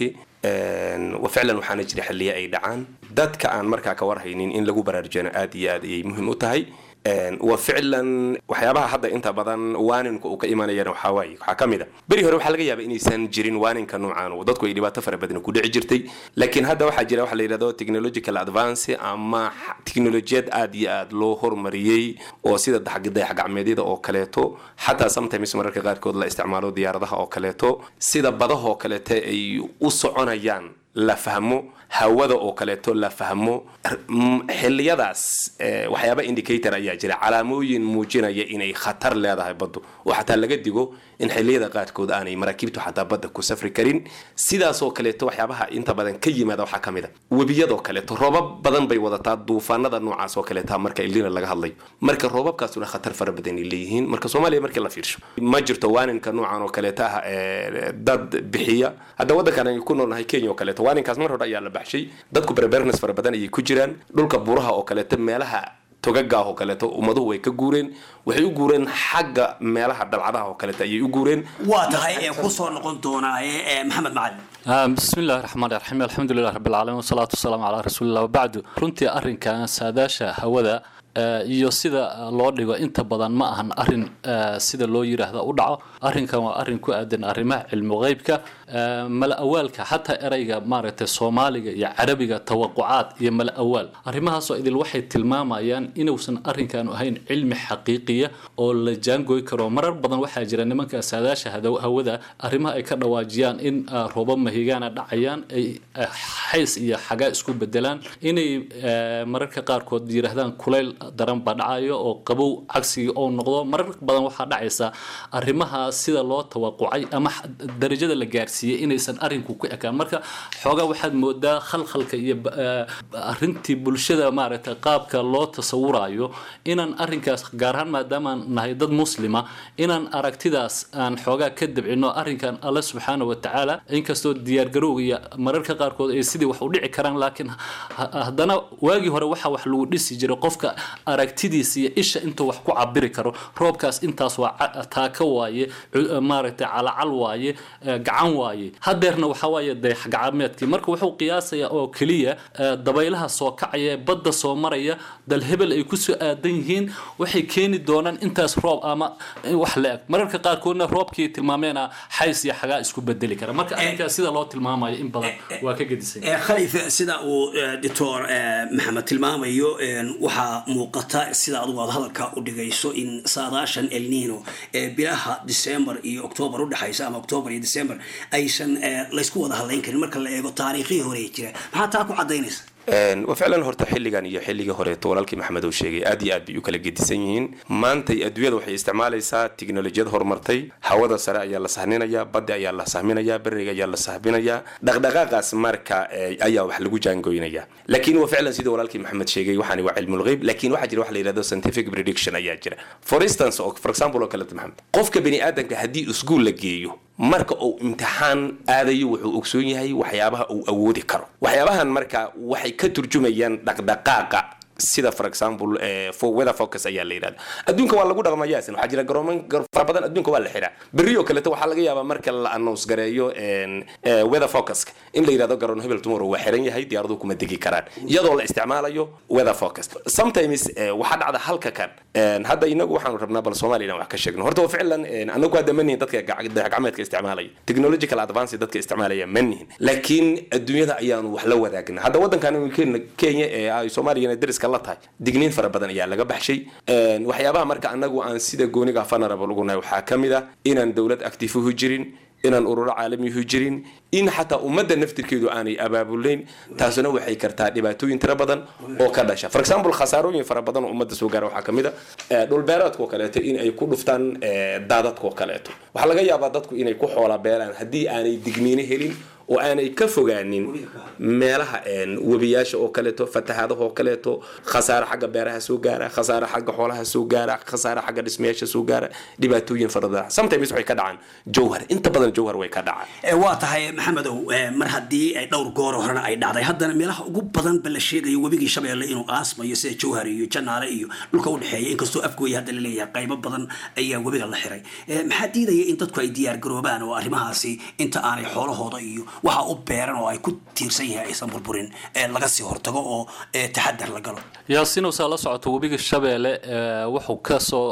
ficlan waxaana jira xilliya ay dhacaan dadka aan markaa ka warhaynin in lagu baraarujiyana aad iyo aad ayay muhiim u tahay wa ficlan waxyaabaha hadda inta badan waaninka uu ka imanayana waxaa waaye waxaa ka mid a beri hore waxaa laga yaaba inaysan jirin waaninka noocan oo dadku ay dhibaato fara badan ku dhici jirtay laakiin hadda waxaa jira waxa la yidhahdo technological advance ama teknolojiyad aad iyo aad loo hormariyey oo sida dayax gacmeedyada oo kaleeto xataa sometimes mararka qaarkood la isticmaalo diyaaradaha oo kaleeto sida badahoo kaleeto ay u soconayaan la fahmo hawada oo kaleeto la fahmo xiliyadaas waxyaaba indicator ayaa jira calaamooyin muujinaya inay khatar leedahay baddu oo xataa laga digo in xiliyada qaarkood aanay maraakiibtu xataa badda ku safri karin sidaasoo kaleeto waxyaabaha inta badan ka yimaada waxaa ka mid a webiyadoo kaleeto roobab badan bay wadataa duufaanada noocaas oo kaleeta marka ilina laga hadlayo marka roobabkaasuna khatar fara badan ay leeyihiin marka soomaaliya markii la fiirsho ma jirto waaninka noocan oo kaleeta ah dad bixiya hadda waddankan ay ku noolnahay kenya oo kaleeto waaninkaas mar hore ayaa la baxshay dadku berebernes fara badan ayay ku jiraan dhulka buuraha oo kaleeto meelaha togagaah oo kaleeto ummaduhu way ka guureen waxay u guureen xagga meelaha dhalcadaha oo kaleeto ayay u guureen waa tahay ee kusoo noqon doonaa ee maxamed macalin bismi illahi raxmaan raxiim alxamdulilah rabbilcaalamiin wasalaatu wasalaamu calaa rasuulillah wabacdu runtii arrinkan saadaasha hawada iyo sida loo dhigo inta badan ma ahan arin sida loo yiraahdo u dhaco arrinkan waa arrin ku aadan arrimaha cilmi qeybka mala awaalka xataa ereyga maaragtay soomaaliga iyo carabiga tawaqucaad iyo mala awaal arrimahaasoo idil waxay tilmaamayaan inuusan arrinkan ahayn cilmi xaqiiqiya oo la jaangoy karo marar badan waxaa jira nimanka saadaasha hawada arrimaha ay ka dhawaajiyaan in roobab mahigaana dhacayaan ay xays iyo xagaa isku bedelaan inay mararka qaarkood yiraahdaan kulayl daran baa dhacayo oo qabow cagsigii oo noqdo marar badan waxaa dhacaysa arrimaha sida loo tawaqucay ama darajada la gaarsiiy gaadhsiiyey inaysan arrinku ku ekaan marka xoogaa waxaad moodaa khalkhalka iyo arrintii bulshada maaragtay qaabka loo tasawurayo inaan arrinkaas gaar ahaan maadaamaan nahay dad muslima inaan aragtidaas aan xoogaa ka dabcino arrinkan alle subxaana wa tacaala inkastoo diyaargarowga iyo mararka qaarkood ay sidii wax u dhici karaan laakiin haddana waagii hore waxa wax lagu dhisi jiray qofka aragtidiisa iyo isha intuu wax ku cabiri karo roobkaas intaas waa taaka waaye maaragtay calacal waaye gacan waaye hadeerna waxa waaye dayax gacmeedkii marka wuxuu qiyaasayaa oo keliya dabaylaha soo kacaya badda soo maraya dal hebel ay kusoo aadan yihiin waxay keeni doonaan intaas roob ama wax la eg mararka qaarkoodna roobkii tilmaameena xays iyo xagaa isku bedeli kara marka arrinkaas sida loo tilmaamayo in badan waa ka gedisan khaliif sida uu doctor maxamed tilmaamayo waxaa muuqata sida adugu aad hadalka u dhigayso in saadaashan elnino ee bilaha december iyo octoobar udhexaysa ama octoobar iyo december aysan laysku wada hadlayn karin marka la eego taariikhihii hore jira maxaa taa ku cadaynaysa wa ficlan horta xilligan iyo xilligii horeeto walaalkii maxamed uu sheegay aad iyo aad bay u kala gedisan yihiin maantay adduunyada waxay isticmaalaysaa tiknolojiyad horumartay hawada sare ayaa la sahninaya badda ayaa la sahminaya beriga ayaa la sahminaya dhaqdhaqaaqaas marka ayaa wax lagu jaangoynaya laakiin wa ficlan sidii walaalkii maxamed sheegay waxaani waa cilmulgheyb laakiin waxaa jira wax la yidhahdo scientific prediction ayaa jira for instance for example oo kaleeto maxamed qofka bani aadamka haddii iskuul la geeyo marka uu imtixaan aadayo wuxuu ogsoon yahay waxyaabaha uu awoodi karo waxyaabahan marka waxay ka turjumayaan dhaqdhaqaaqa sida for example weather focus ayaa la yidhahda adduunka waa lagu dhaqmaa yaasin waxaa jira garooman fara badan adduunka waa la xiraa berri oo kaleeto waxaa laga yaabaa marka la announce gareeyo weather focuska in la yidhahdo garoon hebel tomorrow waa xiran yahay diyaaraduhu kuma degi karaan iyadoo la isticmaalayo weather focus sometimes waxaa dhacda halka kan hadda inagu waxaanu rabnaa bal soomaaliya inaan wax ka sheegno horta ficlan anagu hadda ma nihin dadka dayaxgacmeedka isticmaalaya technological advance dadka isticmaalaya ma nihin laakiin adduunyada ayaanu wax la wadaagna hadda waddankan kenya ee ay soomaaliyana dariska la tahay digniin fara badan ayaa laga baxshay waxyaabaha marka anagu aan sida gooniga vulnerable ugu nahay waxaa ka mid ah inaan dowlad actifuhu jirin inaan ururo caalamihu jirin in xataa ummadda naftirkeedu aanay abaabulayn taasuna waxay kartaa dhibaatooyin tiro badan oo ka dhasha for example khasaarooyin fara badan oo ummadda soo gaara waxaa ka mid a dhulbeereedkoo kaleeto in ay ku dhuftaan daadadkoo kaleeto waxaa laga yaabaa dadku inay ku xoola beelaan haddii aanay digniino helin oo aanay ka fogaanin meelaha webiyaasha oo kaleeto fatahaadaha oo kaleeto khasaare xagga beeraha soo gaara khasaare xagga xoolaha soo gaara khasaare xagga dhismayaasha soo gaara dhibaatooyin fara badan sometimes waxay ka dhacaan jowhar inta badan jowhar way ka dhacaan waa tahay maxamedow mar haddii ay dhowr goor horena ay dhacday haddana meelaha ugu badan ba la sheegayo webigii shabeelle inuu aasmayo sida jowhar iyo janaale iyo dhulka udhexeeya inkastoo afgooya hadda la leeyahay qaybo badan ayaa webiga la xiray maxaa diidaya in dadku ay diyaar garoobaan oo arrimahaasi inta aanay xoolahooda iyo waxa u beeran oo ay ku tiirsan yahay aysan burburin ee laga sii hortago oo taxadar la galo yaasiinow saa la socoto webiga shabeelle wuxuu kasoo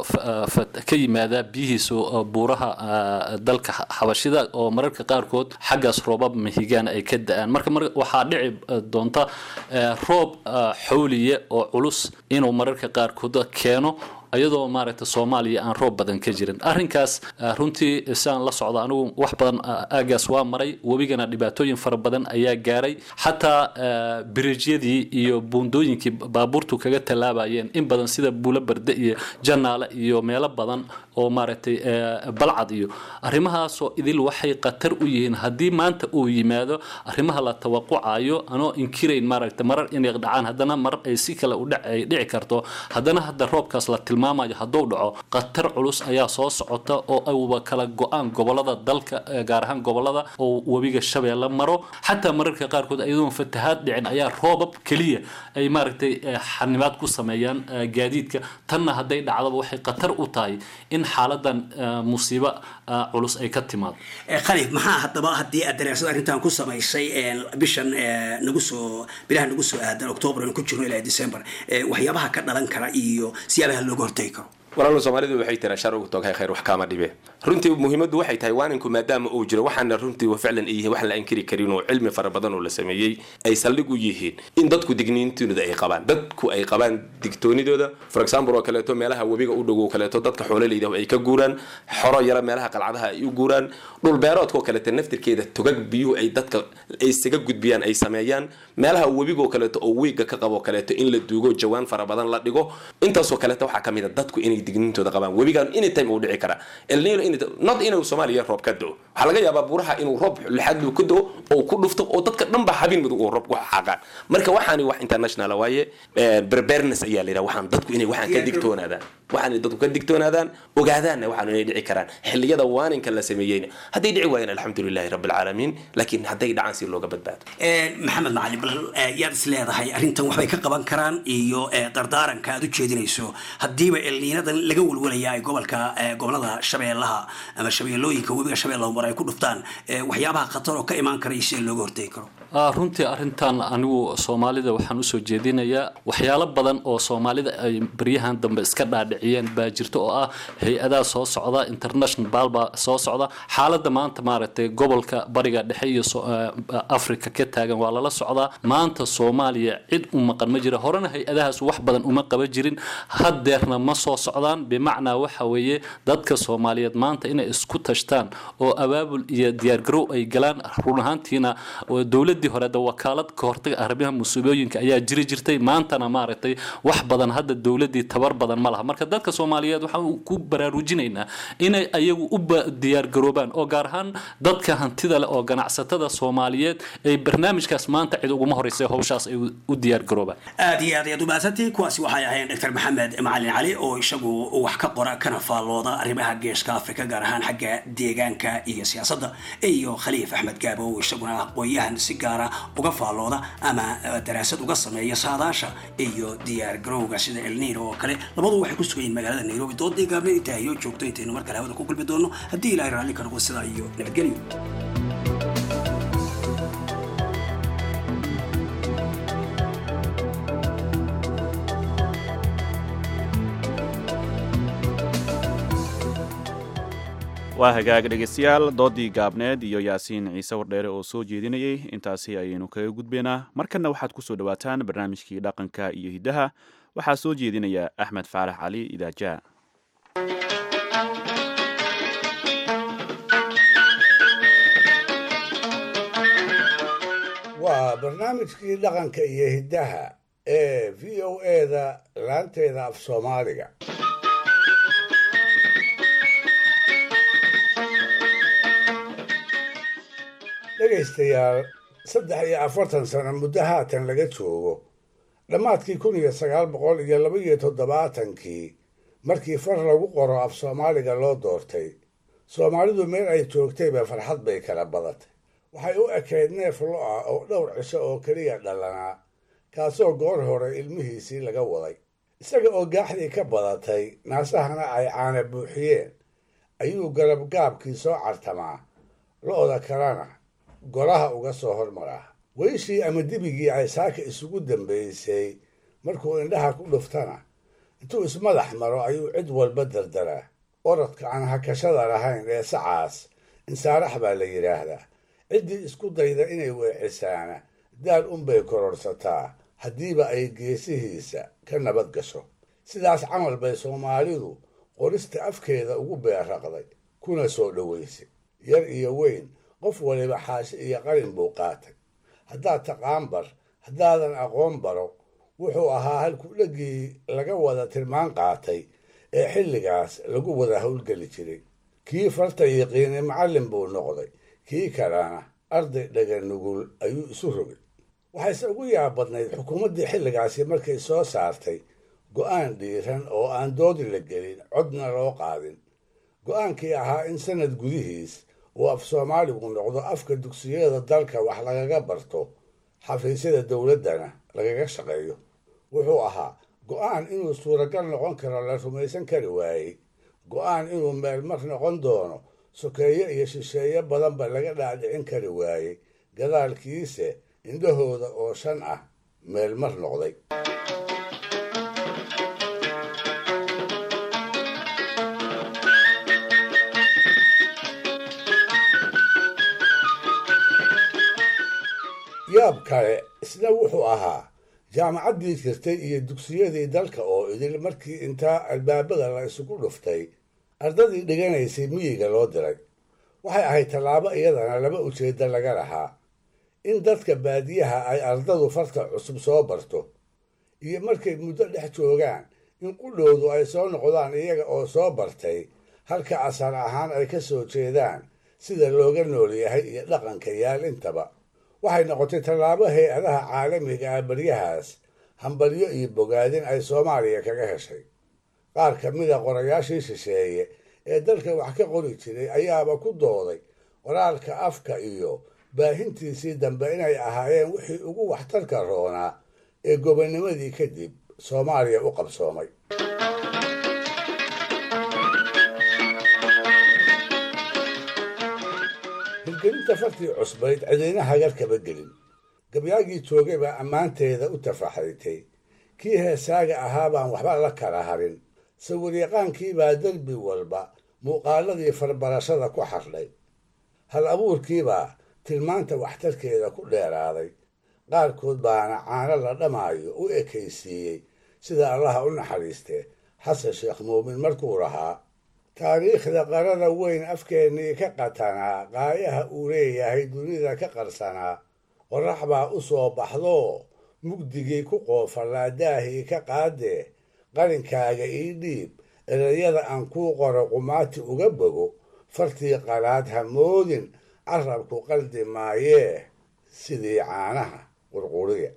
ka yimaadaa biyihiisu buuraha dalka xabashida oo mararka qaarkood xaggaas roobab mahigaan ay ka da-aan marka waxaa dhici doonta roob xawliye oo culus inuu mararka qaarkood keeno iyadoo maaragta soomaaliya aan roob badan ka jirin arrinkaas runtii siaan la socda anigu wax badan aagaas waa maray webigana dhibaatooyin fara badan ayaa gaaray xataa biriijyadii iyo buundooyinkii baabuurtu kaga tallaabayeen in badan sida buulo barde iyo janaale iyo meelo badan oo maaragtay balcad iyo arrimahaasoo idil waxay khatar u yihiin haddii maanta uu yimaado arrimaha la tawaqucayo anoo inkirayn maaragta marar inay dhacaan haddana marar ay si kale ay dhici karto haddana hadda roobkaas la tilmaamayo hadduu dhaco khatar culus ayaa soo socota oo ayuba kala go-aan gobolada dalka gaar ahaan gobolada oo webiga shabeelle maro xataa mararka qaarkood iyadoon fatahaad dhicin ayaa roobab keliya ay maaragtay xanibaad ku sameeyaan gaadiidka tanna hadday dhacdaba waxay khatar u tahay in xaaladan musiibo culus ay ka timaado khaliif maxaa haddaba haddii aad daraasad arrintan ku samaysay bishan nagu soo bilaha nagu soo aadan octoobar aan ku jirno ilaa december waxyaabaha ka dhalan kara iyo siyaabaha looga hortagi karo walaalo soomaalidu waxay tiraa shar ugu toghay khayr wax kaama dhibe runtii muhiimaddu waxay tahay waaninku maadaama uu jiro waxaana runtii ficlan ay yihiin wax la ankiri karin oo cilmi fara badan oo la sameeyey ay saldhig u yihiin in dadku digniintooda ay qabaan dadku ay qabaan digtoonidooda for example oo kaleeto meelaha webiga u dhow oo kaleeto dadka xoololeyda ay ka guuraan xoro yara meelaha qalcadaha ay u guuraan dhul beeroodka oo kaleeto naftirkeeda togag biyuhu ay dadka ay isaga gudbiyaan ay sameeyaan meelaha webiga oo kaleeto oo wiiga ka qabo kaleeto in la duugo jawaan fara badan la dhigo intaasoo kaleeto waxaa ka mid a dadku inay dignintooda qabaan webigan anytime uu dhici karaa elnino not inuu soomaaliya roob ka do waxaa laga yaabaa buuraha inuu roob lixaad luu ka do oo ku dhufto oo dadka dhan ba habin mudug uu roob ku xaqaan marka waxaani wax international waaye preparedness ayaa la yidhaha waxaan dadku inay waxaan ka digtoonaadaan waxaan dadku ka digtoonaadaan ogaadaanna waxaan inay dhici karaan xilliyada waaninka la sameeyeyna hadday dhici waayeen alxamdulilahi rabbi alcaalamiin laakiin hadday dhacaan si looga badbaado maxamed macali bal yaad is leedahay arrintan waxbay ka qaban karaan iyo dardaaranka aad u jeedinayso haddiiba elniinadan laga walwalaya ay gobolka gobolada shabeellaha ama shabeellooyinka webiga shabeellaha mar ay ku dhuftaan waxyaabaha khatar oo ka imaan karaya si looga hortegi karo runtii arrintan anigu soomaalida waxaan usoo jeedinayaa waxyaalo badan oo soomaalida ay baryahan dambe iska dhaadhiciyeen baa jirta oo ah hay-adaha soo socda international baalba soo socda xaaladda maanta maaragtay gobolka bariga dhexe iyo africa ka taagan waa lala socdaa maanta soomaaliya cid u maqan ma jira horena hay-adahaas wax badan uma qaban jirin haddeerna ma soo socdaan bimacnaa waxa weeye dadka soomaaliyeed maanta inay isku tashtaan oo abaabul iyo diyaargarow ay galaan run ahaantiina dowladii hore de wakaalad ka hortaga arrimaha musiibooyinka ayaa jiri jirtay maantana maaragtay wax badan hadda dowladii tabar badan ma laha marka dadka soomaaliyeed waxaan ku baraarujinaynaa inay ayagu u diyaargaroobaan oo gaar ahaan dadka hantida leh oo ganacsatada soomaaliyeed ay barnaamijkaas maanta cid uguma horeysa howshaas ay u diyaargaroobaan aad iyo aad ayaad umahadsantihiin kuwaasi waxay ahayn dr maxamed macalin cali oo isagu wax ka qora kana faallooda arrimaha geeska afrika gaar ahaan xagga deegaanka iyo siyaasadda iyo khaliif axmed gaabo oo isaguna aqoon-yahan si gaara uga faallooda ama daraasad uga sameeya saadaasha iyo diyaar garowga sida elnino oo kale labadu waxay ku sugan yihin magaalada nairobi doodii gaabne intaa iyo joogto intaynu mar kale hawada ku kulmi doono haddii ilaahay raalli ka noqo sidaa iyo nabadgelyo waa hagaag dhegeystayaal doodii gaabneed iyo yaasiin ciise wardheere oo soo jeedinayay intaasi ayaynu kaga gudbaynaa markanna waxaad ku soo dhowaataan barnaamijkii dhaqanka iyo hiddaha waxaa soo jeedinaya axmed faarax cali idaajaa waa barnaamijkii dhaqanka iyo hiddaha ee v o eda laanteeda af soomaaliga dhegaystayaal saddex iyo afartan sano muddo haatan laga joogo dhammaadkii kun iyo sagaal boqol iyo laba iyo toddobaatankii markii far lagu qoro af soomaaliga loo doortay soomaalidu meel ay joogtayba farxad bay kala badatay waxay u ekayd neef lo ah oo dhowr cisho oo keliya dhalanaa kaasoo goor hore ilmihiisii laga waday isaga oo gaaxdii ka badatay naasahana ay caana buuxiyeen ayuu garabgaabkii soo cartamaa lo-da kalena golaha uga soo hormaraa weyshii ama dibigii ay saaka isugu dambaysay markuu indhaha ku dhuftana intuu ismadax maro ayuu cid walba dardaraa orodka aan hakashada lahayn ee sacaas insaarax baa la yidhaahdaa ciddii isku dayda inay weecisaana daal unbay kororsataa haddiiba ay geesihiisa ka nabad gasho sidaas camal bay soomaalidu qorista afkeeda ugu beerraqday kuna soo dhowaysay yar iyo weyn qof waliba xaashi iyo qalin buu qaatay haddaad taqaan bar haddaadan aqoon baro wuxuu ahaa halku dhegii laga wada tilmaan qaatay ee xilligaas lagu wada howlgeli jiray kii farta yiqiinay macallin buu noqday kii kalena arday dhaga nugul ayuu isu rogay waxayse ugu yaabadnayd xukuumaddii xilligaasi markay soo saartay go'aan dhiiran oo aan doodi la gelin codna loo qaadin go'aankii ahaa in sanad gudihiis uu af soomaaligu noqdo afka dugsiyada dalka wax lagaga barto xafiisyada dowladdana lagaga shaqeeyo wuxuu ahaa go'aan inuu suuragal noqon karo la rumaysan kari waayey go'aan inuu meelmar noqon doono sokeeye iyo shisheeye badanba laga dhaadhicin kari waayey gadaalkiise indhahooda oo shan ah meelmar noqday yaab kale isna wuxuu ahaa jaamacaddii jirtay iyo dugsiyadii dalka oo idil markii intaa albaabada la isugu dhuftay ardadii dhiganaysay miyiga loo diray waxay ahayd tallaabo iyadana laba ujeedda laga lahaa in dadka baadiyaha ay ardadu farta cusub soo barto iyo markay muddo dhex joogaan in qudhowdu ay soo noqdaan iyaga oo soo bartay halka asal ahaan ay ka soo jeedaan sida looga nool yahay iyo dhaqanka yaal intaba waxay noqotay tallaabo hay-adaha caalamiga ah baryahaas hambalyo iyo bogaadin ay soomaaliya kaga heshay qaar ka mida qorayaashii shisheeye ee dalka wax ka qori jiray ayaaba ku dooday qoraalka afka iyo baahintiisii dambe inay ahaayeen wixii ugu waxtarka roonaa ee gobonnimadii kadib soomaaliya u qabsoomay hirgelinta fartii cusbayd cidina hagar kaba gelin gabyaagii joogay baa ammaanteeda u tafaxritay kii heesaaga ahaa baan waxba la kala harin sawiryaqaankii baa derbi walba muuqaaladii farbarashada ku xardhay hal abuurkiibaa tilmaanta waxtarkeeda ku dheeraaday qaarkood baana caano la dhamaayo u ekaysiiyey sida allaha u naxariistee xasan sheekh muumin markuu lahaa taariikhda qarada weyn afkeennii ka qatanaa qaayaha uu leeyahay dunida ka qarsanaa qorax baa u soo baxdoo mugdigii ku qoofallaa daahii ka qaadee qarinkaaga ii dhiib erayada aan kuu qoro qumaati uga bogo fartii qalaad ha moodin carabku qaldi maayee sidii caanaha qurquriya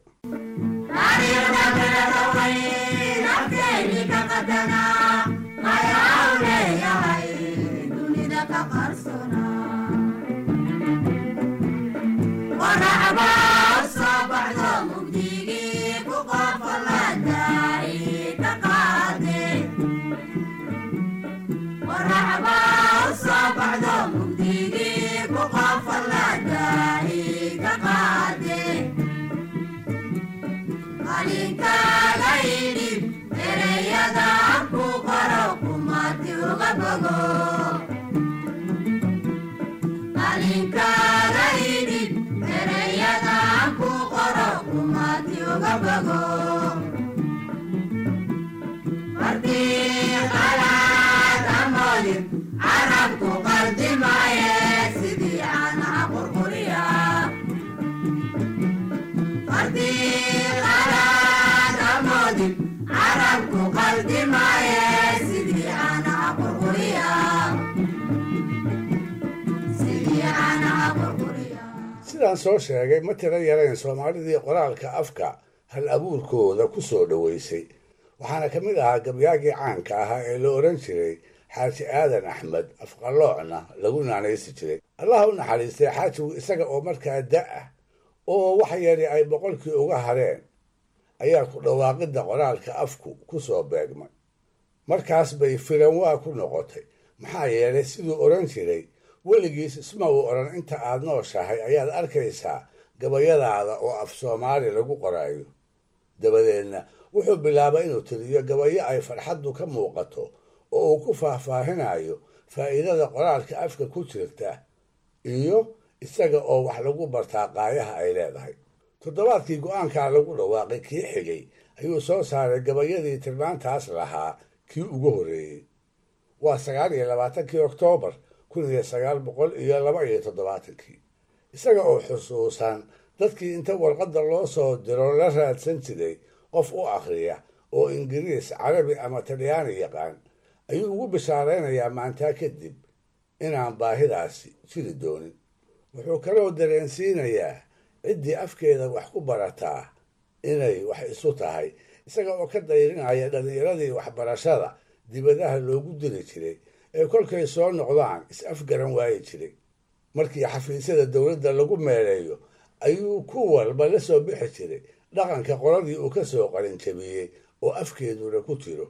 sidaan soo sheegay ma tiro yarayn soomaalidii qoraalka afka hal abuurkooda ku soo dhoweysay waxaana ka mid ahaa gabyaagii caanka ahaa ee la odhan jiray xaaji aadan axmed afqaloocna lagu naanaysi jiray allaha u naxariistay xaajigu isaga oo markaa da ah oo wax yari ay boqolkii uga hareen ayaa ku dhawaaqidda qoraalka afku ku soo beegmay markaas bay filanwaa ku noqotay maxaa yeelay siduu odhan jiray weligiis isma uu odhan inta aad nooshahay ayaad arkaysaa gabayadaada oo af soomaali lagu qoraayo dabadeedna wuxuu bilaabay inuu tiriyo gabayo ay farxaddu ka muuqato oo uu ku faahfaahinayo faa'iidada qoraalka afka ku jirta iyo isaga oo wax lagu bartaa qaayaha ay leedahay toddobaadkii go-aankaa lagu dhawaaqay kii xigay ayuu soo saaray gabayadii tilmaantaas lahaa kii ugu horreeyey waa sagaal iyo labaatankii oktoobar kun iyo sagaal boqol iyo laba iyo toddobaatankii isaga oo xusuusan dadkii inta warqadda loo soo diro la raadsan jiray qof u akhriya oo ingiriis carabi ama talyaani yaqaan ayuu ugu bishaaraynayaa maantaa kadib inaan baahidaasi jiri doonin wuxuu kaloo dareensiinayaa ciddii afkeeda wax ku barataa inay wax isu tahay isaga oo ka dayrinaya dhallinyaradii waxbarashada dibadaha loogu diri jiray ee kolkay soo noqdaan is-afgaran waayi jiray markii xafiisyada dowladda lagu meeleeyo ayuu ku walba la soo bixi jiray dhaqanka qoladii uu ka soo qalinjabiyey oo afkeeduna ku jiro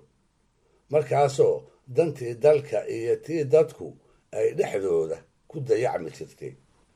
markaasoo dantii dalka iyo tii dadku ay dhexdooda ku dayacmi jirtay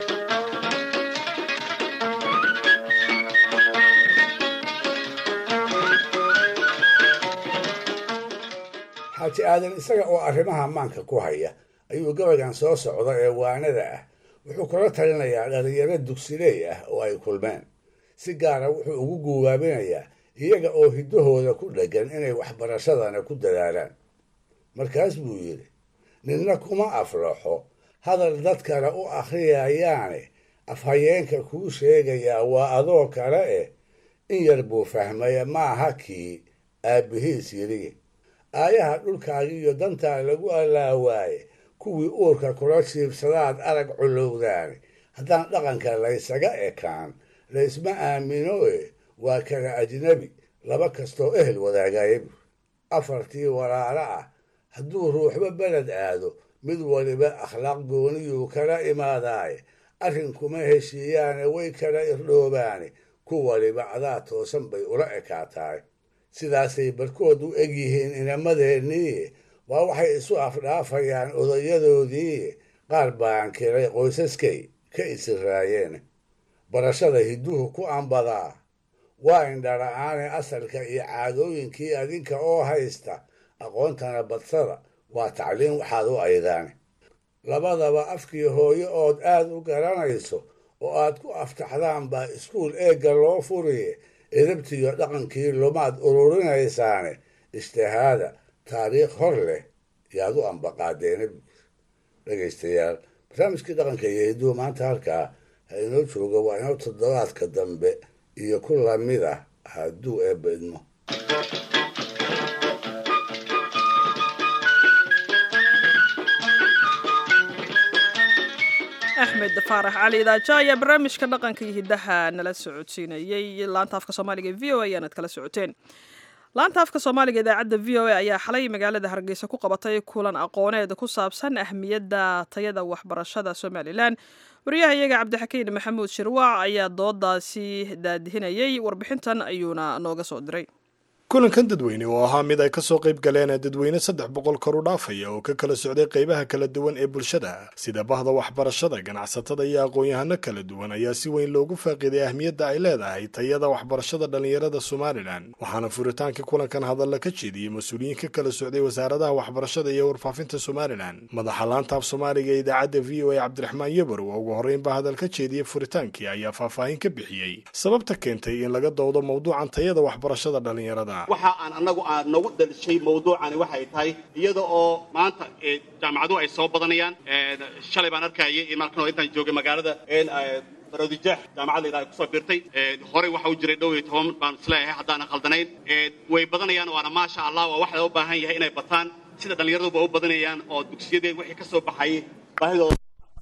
xaaji aadan isaga oo arrimaha maanka ku haya ayuu gabaygan soo socda ee waanada ah wuxuu kula talinayaa dhalinyaro dugsileey ah oo ay kulmeen si gaara wuxuu ugu guubaabinayaa iyaga oo hiddahooda ku dheggan inay waxbarashadana ku dadaalaan markaas buu yidhi ninna kuma aflaxo hadal dadkana u akhriyayaane afhayeenka kuu sheegayaa waa adoo kale eh in yar buu fahmaya maaha kii aabbihiis yidhi aayaha dhulkaaga iyo dantaa lagu allaawaaye kuwii uurka kula jiibsadaad arag culowdaani haddaan dhaqanka laysaga ekaan laysma aamino e waa kala ajnabi laba kastoo ehel wadaagaya bur afartii walaalo ah hadduu ruuxba beled aado mid waliba akhlaaq gooniyuu kala imaadaaye arrinkuma heshiiyaane way kala irdhoobaane ku waliba adaa toosan bay ula ekaataay sidaasay barkood u egyihiin inamadeennii waa waxay isu afdhaafayaan odayadoodii qaar baan kiray qoysaskay ka isiraayeen barashada hidduhu ku ambadaa waa indhala-aane asalka iyo caadooyinkii adinka oo haysta aqoontana badsada waa tacliin waxaad u aydaane labadaba afkii hooyo ood aad u garanayso oo aad ku aftaxdaan baa iskuul eegga loo furiye edabtiyo dhaqankii lumaad ururinaysaane ishtihaada taariikh hor leh yaad u ambaqaadeena dhegaystayaal barnaamijkii dhaqanka iyo hidduu maanta halkaa ha inoo jooga waa inoo toddobaadka dambe iyo ku lamid ah hadduu eebba idmo axmed faarax cali idaaja ayaa barnaamijka dhaqanka iyo hiddaha nala socodsiinayey laanta afka soomaaliga v o a ayaanad kala socoteen laanta afka soomaaliga idaacadda v o a ayaa xalay magaalada hargeysa ku qabatay kulan aqooneed ku saabsan ahmiyadda tayada waxbarashada somalilan wariyaha iyaga cabdixakiin maxamuud shirwaac ayaa doodaasi daadihinayey warbixintan ayuuna nooga soo diray kulankan dadweyne oo ahaa mid ay ka soo qayb galeen dadweyne saddex boqol kor u dhaafaya oo ka kala socday qaybaha kala duwan ee bulshada sida bahda waxbarashada ganacsatada iyo aqoon-yahano kala duwan ayaa si weyn loogu faaqiiday ahmiyadda ay leedahay tayada waxbarashada dhallinyarada somalilan waxaana furitaankii kulankan hadalla ka jeediyey mas-uuliyiin ka kala socday wasaaradaha waxbarashada iyo warfaafinta somalilan madaxa laantaaf soomaaliga ee idaacadda v o a cabdiraxmaan yabarow oo ugu horreynba hadal ka jeediyey furitaankii ayaa faahfaahin ka bixiyey sababta keentay in laga doodo mawduucan tayada waxbarashada dhallinyarada waxa aan annagu aan nagu dalishay mawduucani waxay tahay iyada oo maanta jaamacaduhu ay soo badanayaan shalay baan arkayay in markan intaan joogay magaalada baroodijeex jaamacad la yidhaha kusoo biirtay horey waxa u jiray dhow iyo toban baan isleeyahay haddaanan khaldanayn way badanayaan waana maasha allah waa wax loo baahan yahay inay bataan sida dhallinyaraduba u badanayaan oo dugsiyadeen wixii ka soo baxayay baahidooda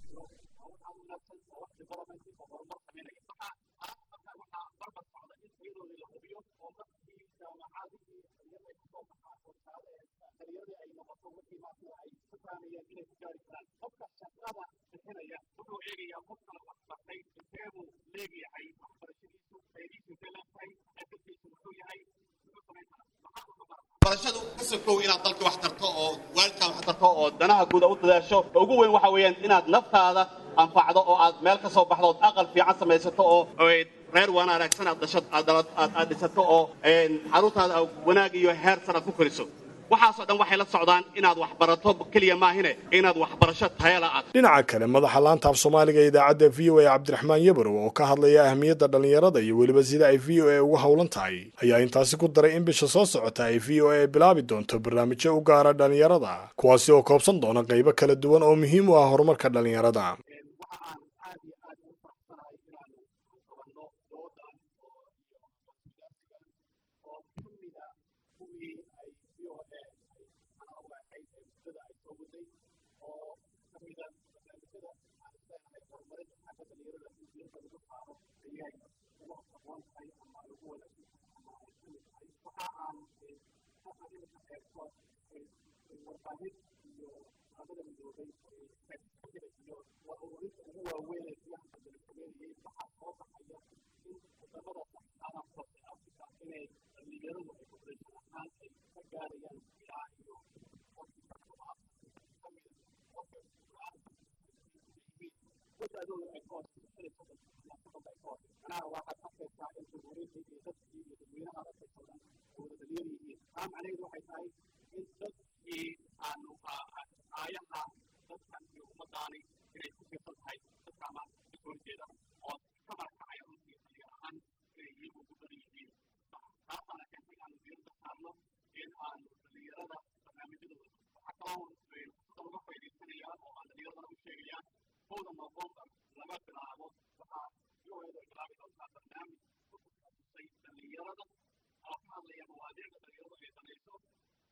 barashadu kasokow inaad dalka wax tarto oo waalidkaa wax tarto oo danaha guuda u dadaasho ugu weyn waxa weeyaan inaad naftaada anfacdo oo aad meel ka soo baxdo ood aqal fiican samaysato oo reer waan wanaagsan aad dhasho aad dhisato oo xaruntaada wanaag iyo heer sar aad ku koriso waxaasoo dhan waxay la socdaan inaad wax barato keliya maahine inaad waxbarasho tayala aad dhinaca kale madaxa laanta af soomaaliga ee idaacadda v o a cabdiraxmaan yabarow oo ka hadlaya ahmiyadda dhallinyarada iyo weliba sida ay v o a uga howlan tahay ayaa intaasi ku daray in bisha soo socota ay v o a bilaabi doonto barnaamijyo u gaara dhallinyarada kuwaasi oo koobsan doona qaybo kala duwan oo muhiim u ah horumarka dhallinyarada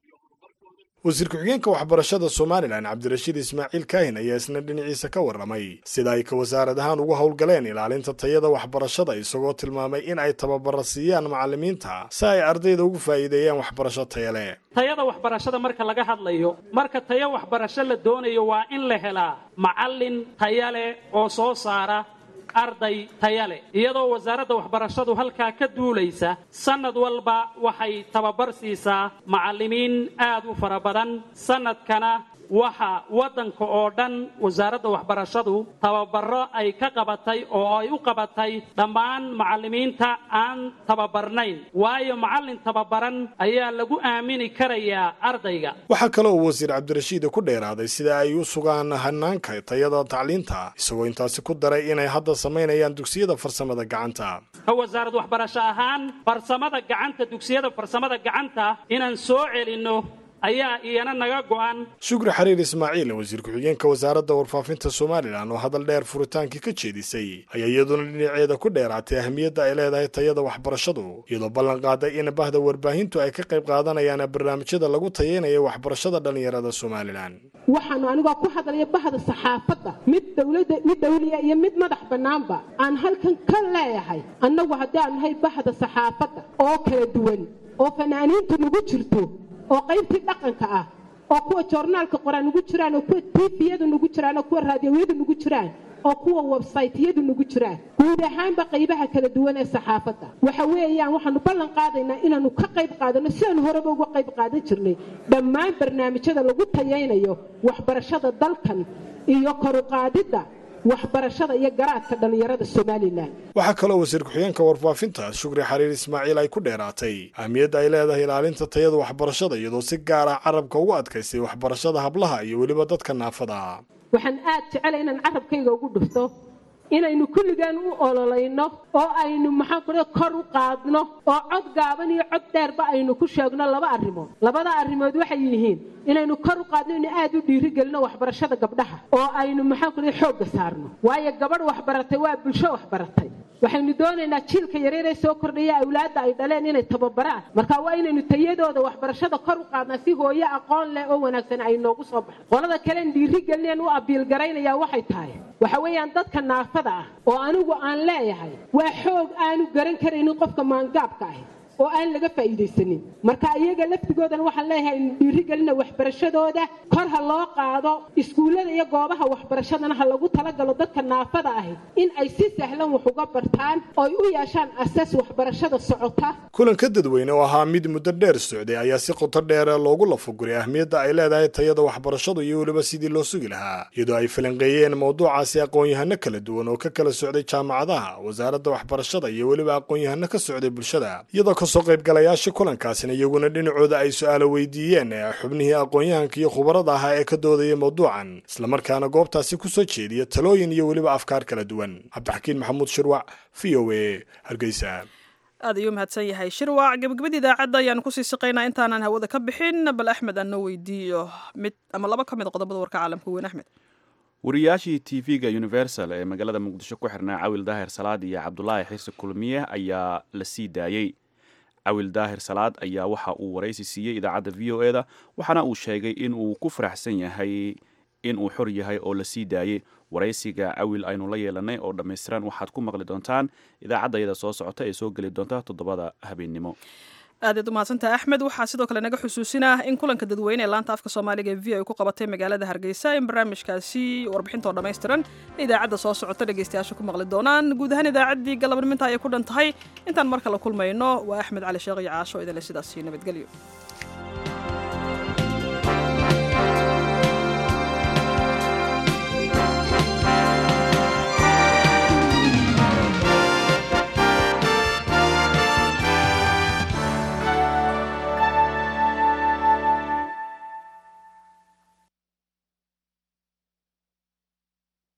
wasiir ku-xigeenka waxbarashada somalilan cabdirashiid ismaaciil kaahin ayaa isna dhinaciisa ka warramay sida ay ka wasaarad ahaan ugu howlgaleen ilaalinta tayada waxbarashada isagoo tilmaamay in ay tababara siiyaan macallimiinta si ay ardayda ugu faa'iideeyaan waxbarasho taya leh tayada waxbarashada marka laga hadlayo marka tayo waxbarasho la doonayo waa in la helaa macallin taya leh oo soo saara arday taya leh iyadoo wasaaradda waxbarashadu halkaa ka duulaysa sannad walba waxay tababar siisaa macallimiin aad u fara badan sannadkana waxa waddanka oo dhan wasaaradda waxbarashadu tababaro ay ka qabatay oo ay u qabatay dhammaan macallimiinta aan tababarnayn waayo macallin tababaran ayaa lagu aamini karayaa ardayga waxaa kale oo wasiir cabdirashiid ku dheeraaday sida ay u sugaan hanaanka tayada tacliinta isagoo intaasi ku daray inay hadda samaynayaan dugsiyada farsamada gacanta ka wasaarad waxbarasho ahaan farsamada gacanta dugsiyada farsamada gacanta inaan soo celinno ayaa iyana naga go'an shukri xariir ismaaciil wasiir ku-xigeenka wasaaradda warfaafinta somalilan oo hadal dheer furitaankii ka jeedisay ayaa iyaduna dhinaceeda ku dheeraatay ahmiyadda ay leedahay tayada waxbarashadu iyadoo ballan qaaday in bahda warbaahintu ay ka qayb qaadanayaan barnaamijyada lagu tayeynayo waxbarashada dhallinyarada somalilan waxaanu anigoo ku hadlaya bahda saxaafadda mid dowladda mid dawliya iyo mid madax bannaanba aan halkan ka leeyahay annagu haddii aan nahay bahda saxaafadda oo kala duwan oo fanaaniintu nagu jirto oo qaybtii dhaqanka ah oo kuwa joornaalka qoraan nugu jiraan oo kuwa tviyadu nugu jiraan oo kuwa raadiyowiyadu nugu jiraan oo kuwa websaytyadu nugu jiraan guud ahaanba qaybaha kala duwan ee saxaafadda waxa weeyaan waxaanu ballan qaadaynaa inaanu ka qayb qaadano sidaanu horeba uga qayb qaadan jirnay dhammaan barnaamijyada lagu tayaynayo waxbarashada dalkan iyo koruqaadidda waxbarashada iyo garaadka dhallinyarada somalilan waxaa kaloo wasiir ku-xigeenka warfaafinta shukri xariir ismaaciil ay ku dheeraatay ahmiyadda ay leedahay ilaalinta tayada waxbarashada iyadoo si gaar ah carabka ugu adkaysay waxbarashada hablaha iyo weliba dadka naafada waxaan aad jecela inaan carabkayga ugu dhufto inaynu kulligaan u ololayno oo aynu maxaan ku kor u qaadno oo cod gaaban iyo cod dheerba aynu ku sheegno laba arrimood labada arrimood waxay yihiin inaynu kor u qaadno inu aad u dhiirigelino waxbarashada gabdhaha oo aynu maxaan ku xoogga saarno waayo gabadh waxbaratay waa bulsho waxbaratay waxaynu doonaynaa jiilka yareeree soo kordhaya awlaadda ay dhaleen inay tababaraan marka waa inaynu tayadooda waxbarashada kor u qaadnaa si hooyo aqoon leh oo wanaagsan ay noogu soo baxo qolada kalen dhiirigelineen u abiilgaraynaya waxay tahay waxa weeyaan dadka naafada ah oo anigu aan leeyahay waa xoog aanu garan karaynin qofka maangaabka ahi oo aan laga faa'iidaysanin marka iyaga laftigoodana waxaan leeyahay inu dhiirigelina waxbarashadooda kor ha loo qaado iskuullada iyo goobaha waxbarashadana ha lagu talagalo dadka naafada ahi in ay si sahlan wax uga bartaan oo ay u yeeshaan asas waxbarashada socota kulanka dadweyne oo ahaa mid muddo dheer socday ayaa si qoto dheer loogu lafaguray ahmiyadda ay leedahay tayada waxbarashadu iyo weliba sidii loo sugi lahaa iyadoo ay falanqeeyeen mawduucaasi aqoon-yahano kala duwan oo ka kala socday jaamacadaha wasaaradda waxbarashada iyo weliba aqoon-yahano ka socday bulshada iyadoo kasoo qaybgalayaasha kulankaasina iyaguna dhinacooda ay su-aalo weydiiyeen xubnihii aqoon-yahanka iyo khubarada ahaa ee ka doodaya mawduucan islamarkaana goobtaasi kusoo jeediya talooyin iyo weliba afkaar kala duwan cabdixakiin maxamuud shirwac v o a hargeysa aad ayuu mahadsan yahay shirwac gebagabada idaacadda ayaanu kusii siqaynaa intaanan hawada ka bixin bal axmed aan noo weydiiyo mid ama laba ka mid a qodobada warka caalamka weyn axmed wariyaashii tv-ga universal ee magaalada muqdisho ku xirnaa cawil daahir salaad iyo cabdulaahi xirsi kulmiye ayaa la sii daayey cawil daahir salaad ayaa waxa uu waraysi siiyey idaacadda v o e da waxaana uu sheegay in uu ku faraxsan yahay in uu xor yahay oo la sii daayey waraysiga cawil aynu la yeelanay oo dhammaystiran waxaad ku maqli doontaan idaacaddayada soo socota ee soo geli doonta toddobada habeennimo aadaad u mahadsantaha axmed waxaa sidoo kale naga xusuusinah in kulanka dadweyne ee laanta afka soomaaliga ee v ay ku qabatay magaalada hargeysa in barnaamijkaasi warbixintoo dhammaystiran idaacadda soo socota dhegeystayaasha ku maqli doonaan guud ahaan idaacaddii galabniminta ayay ku dhan tahay intaan mar kale kulmayno waa axmed cali sheekh iyo caasho idinle sidaasi nabadgelyo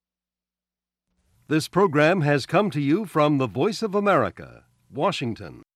This program has come to you from the Voice of America, Washington.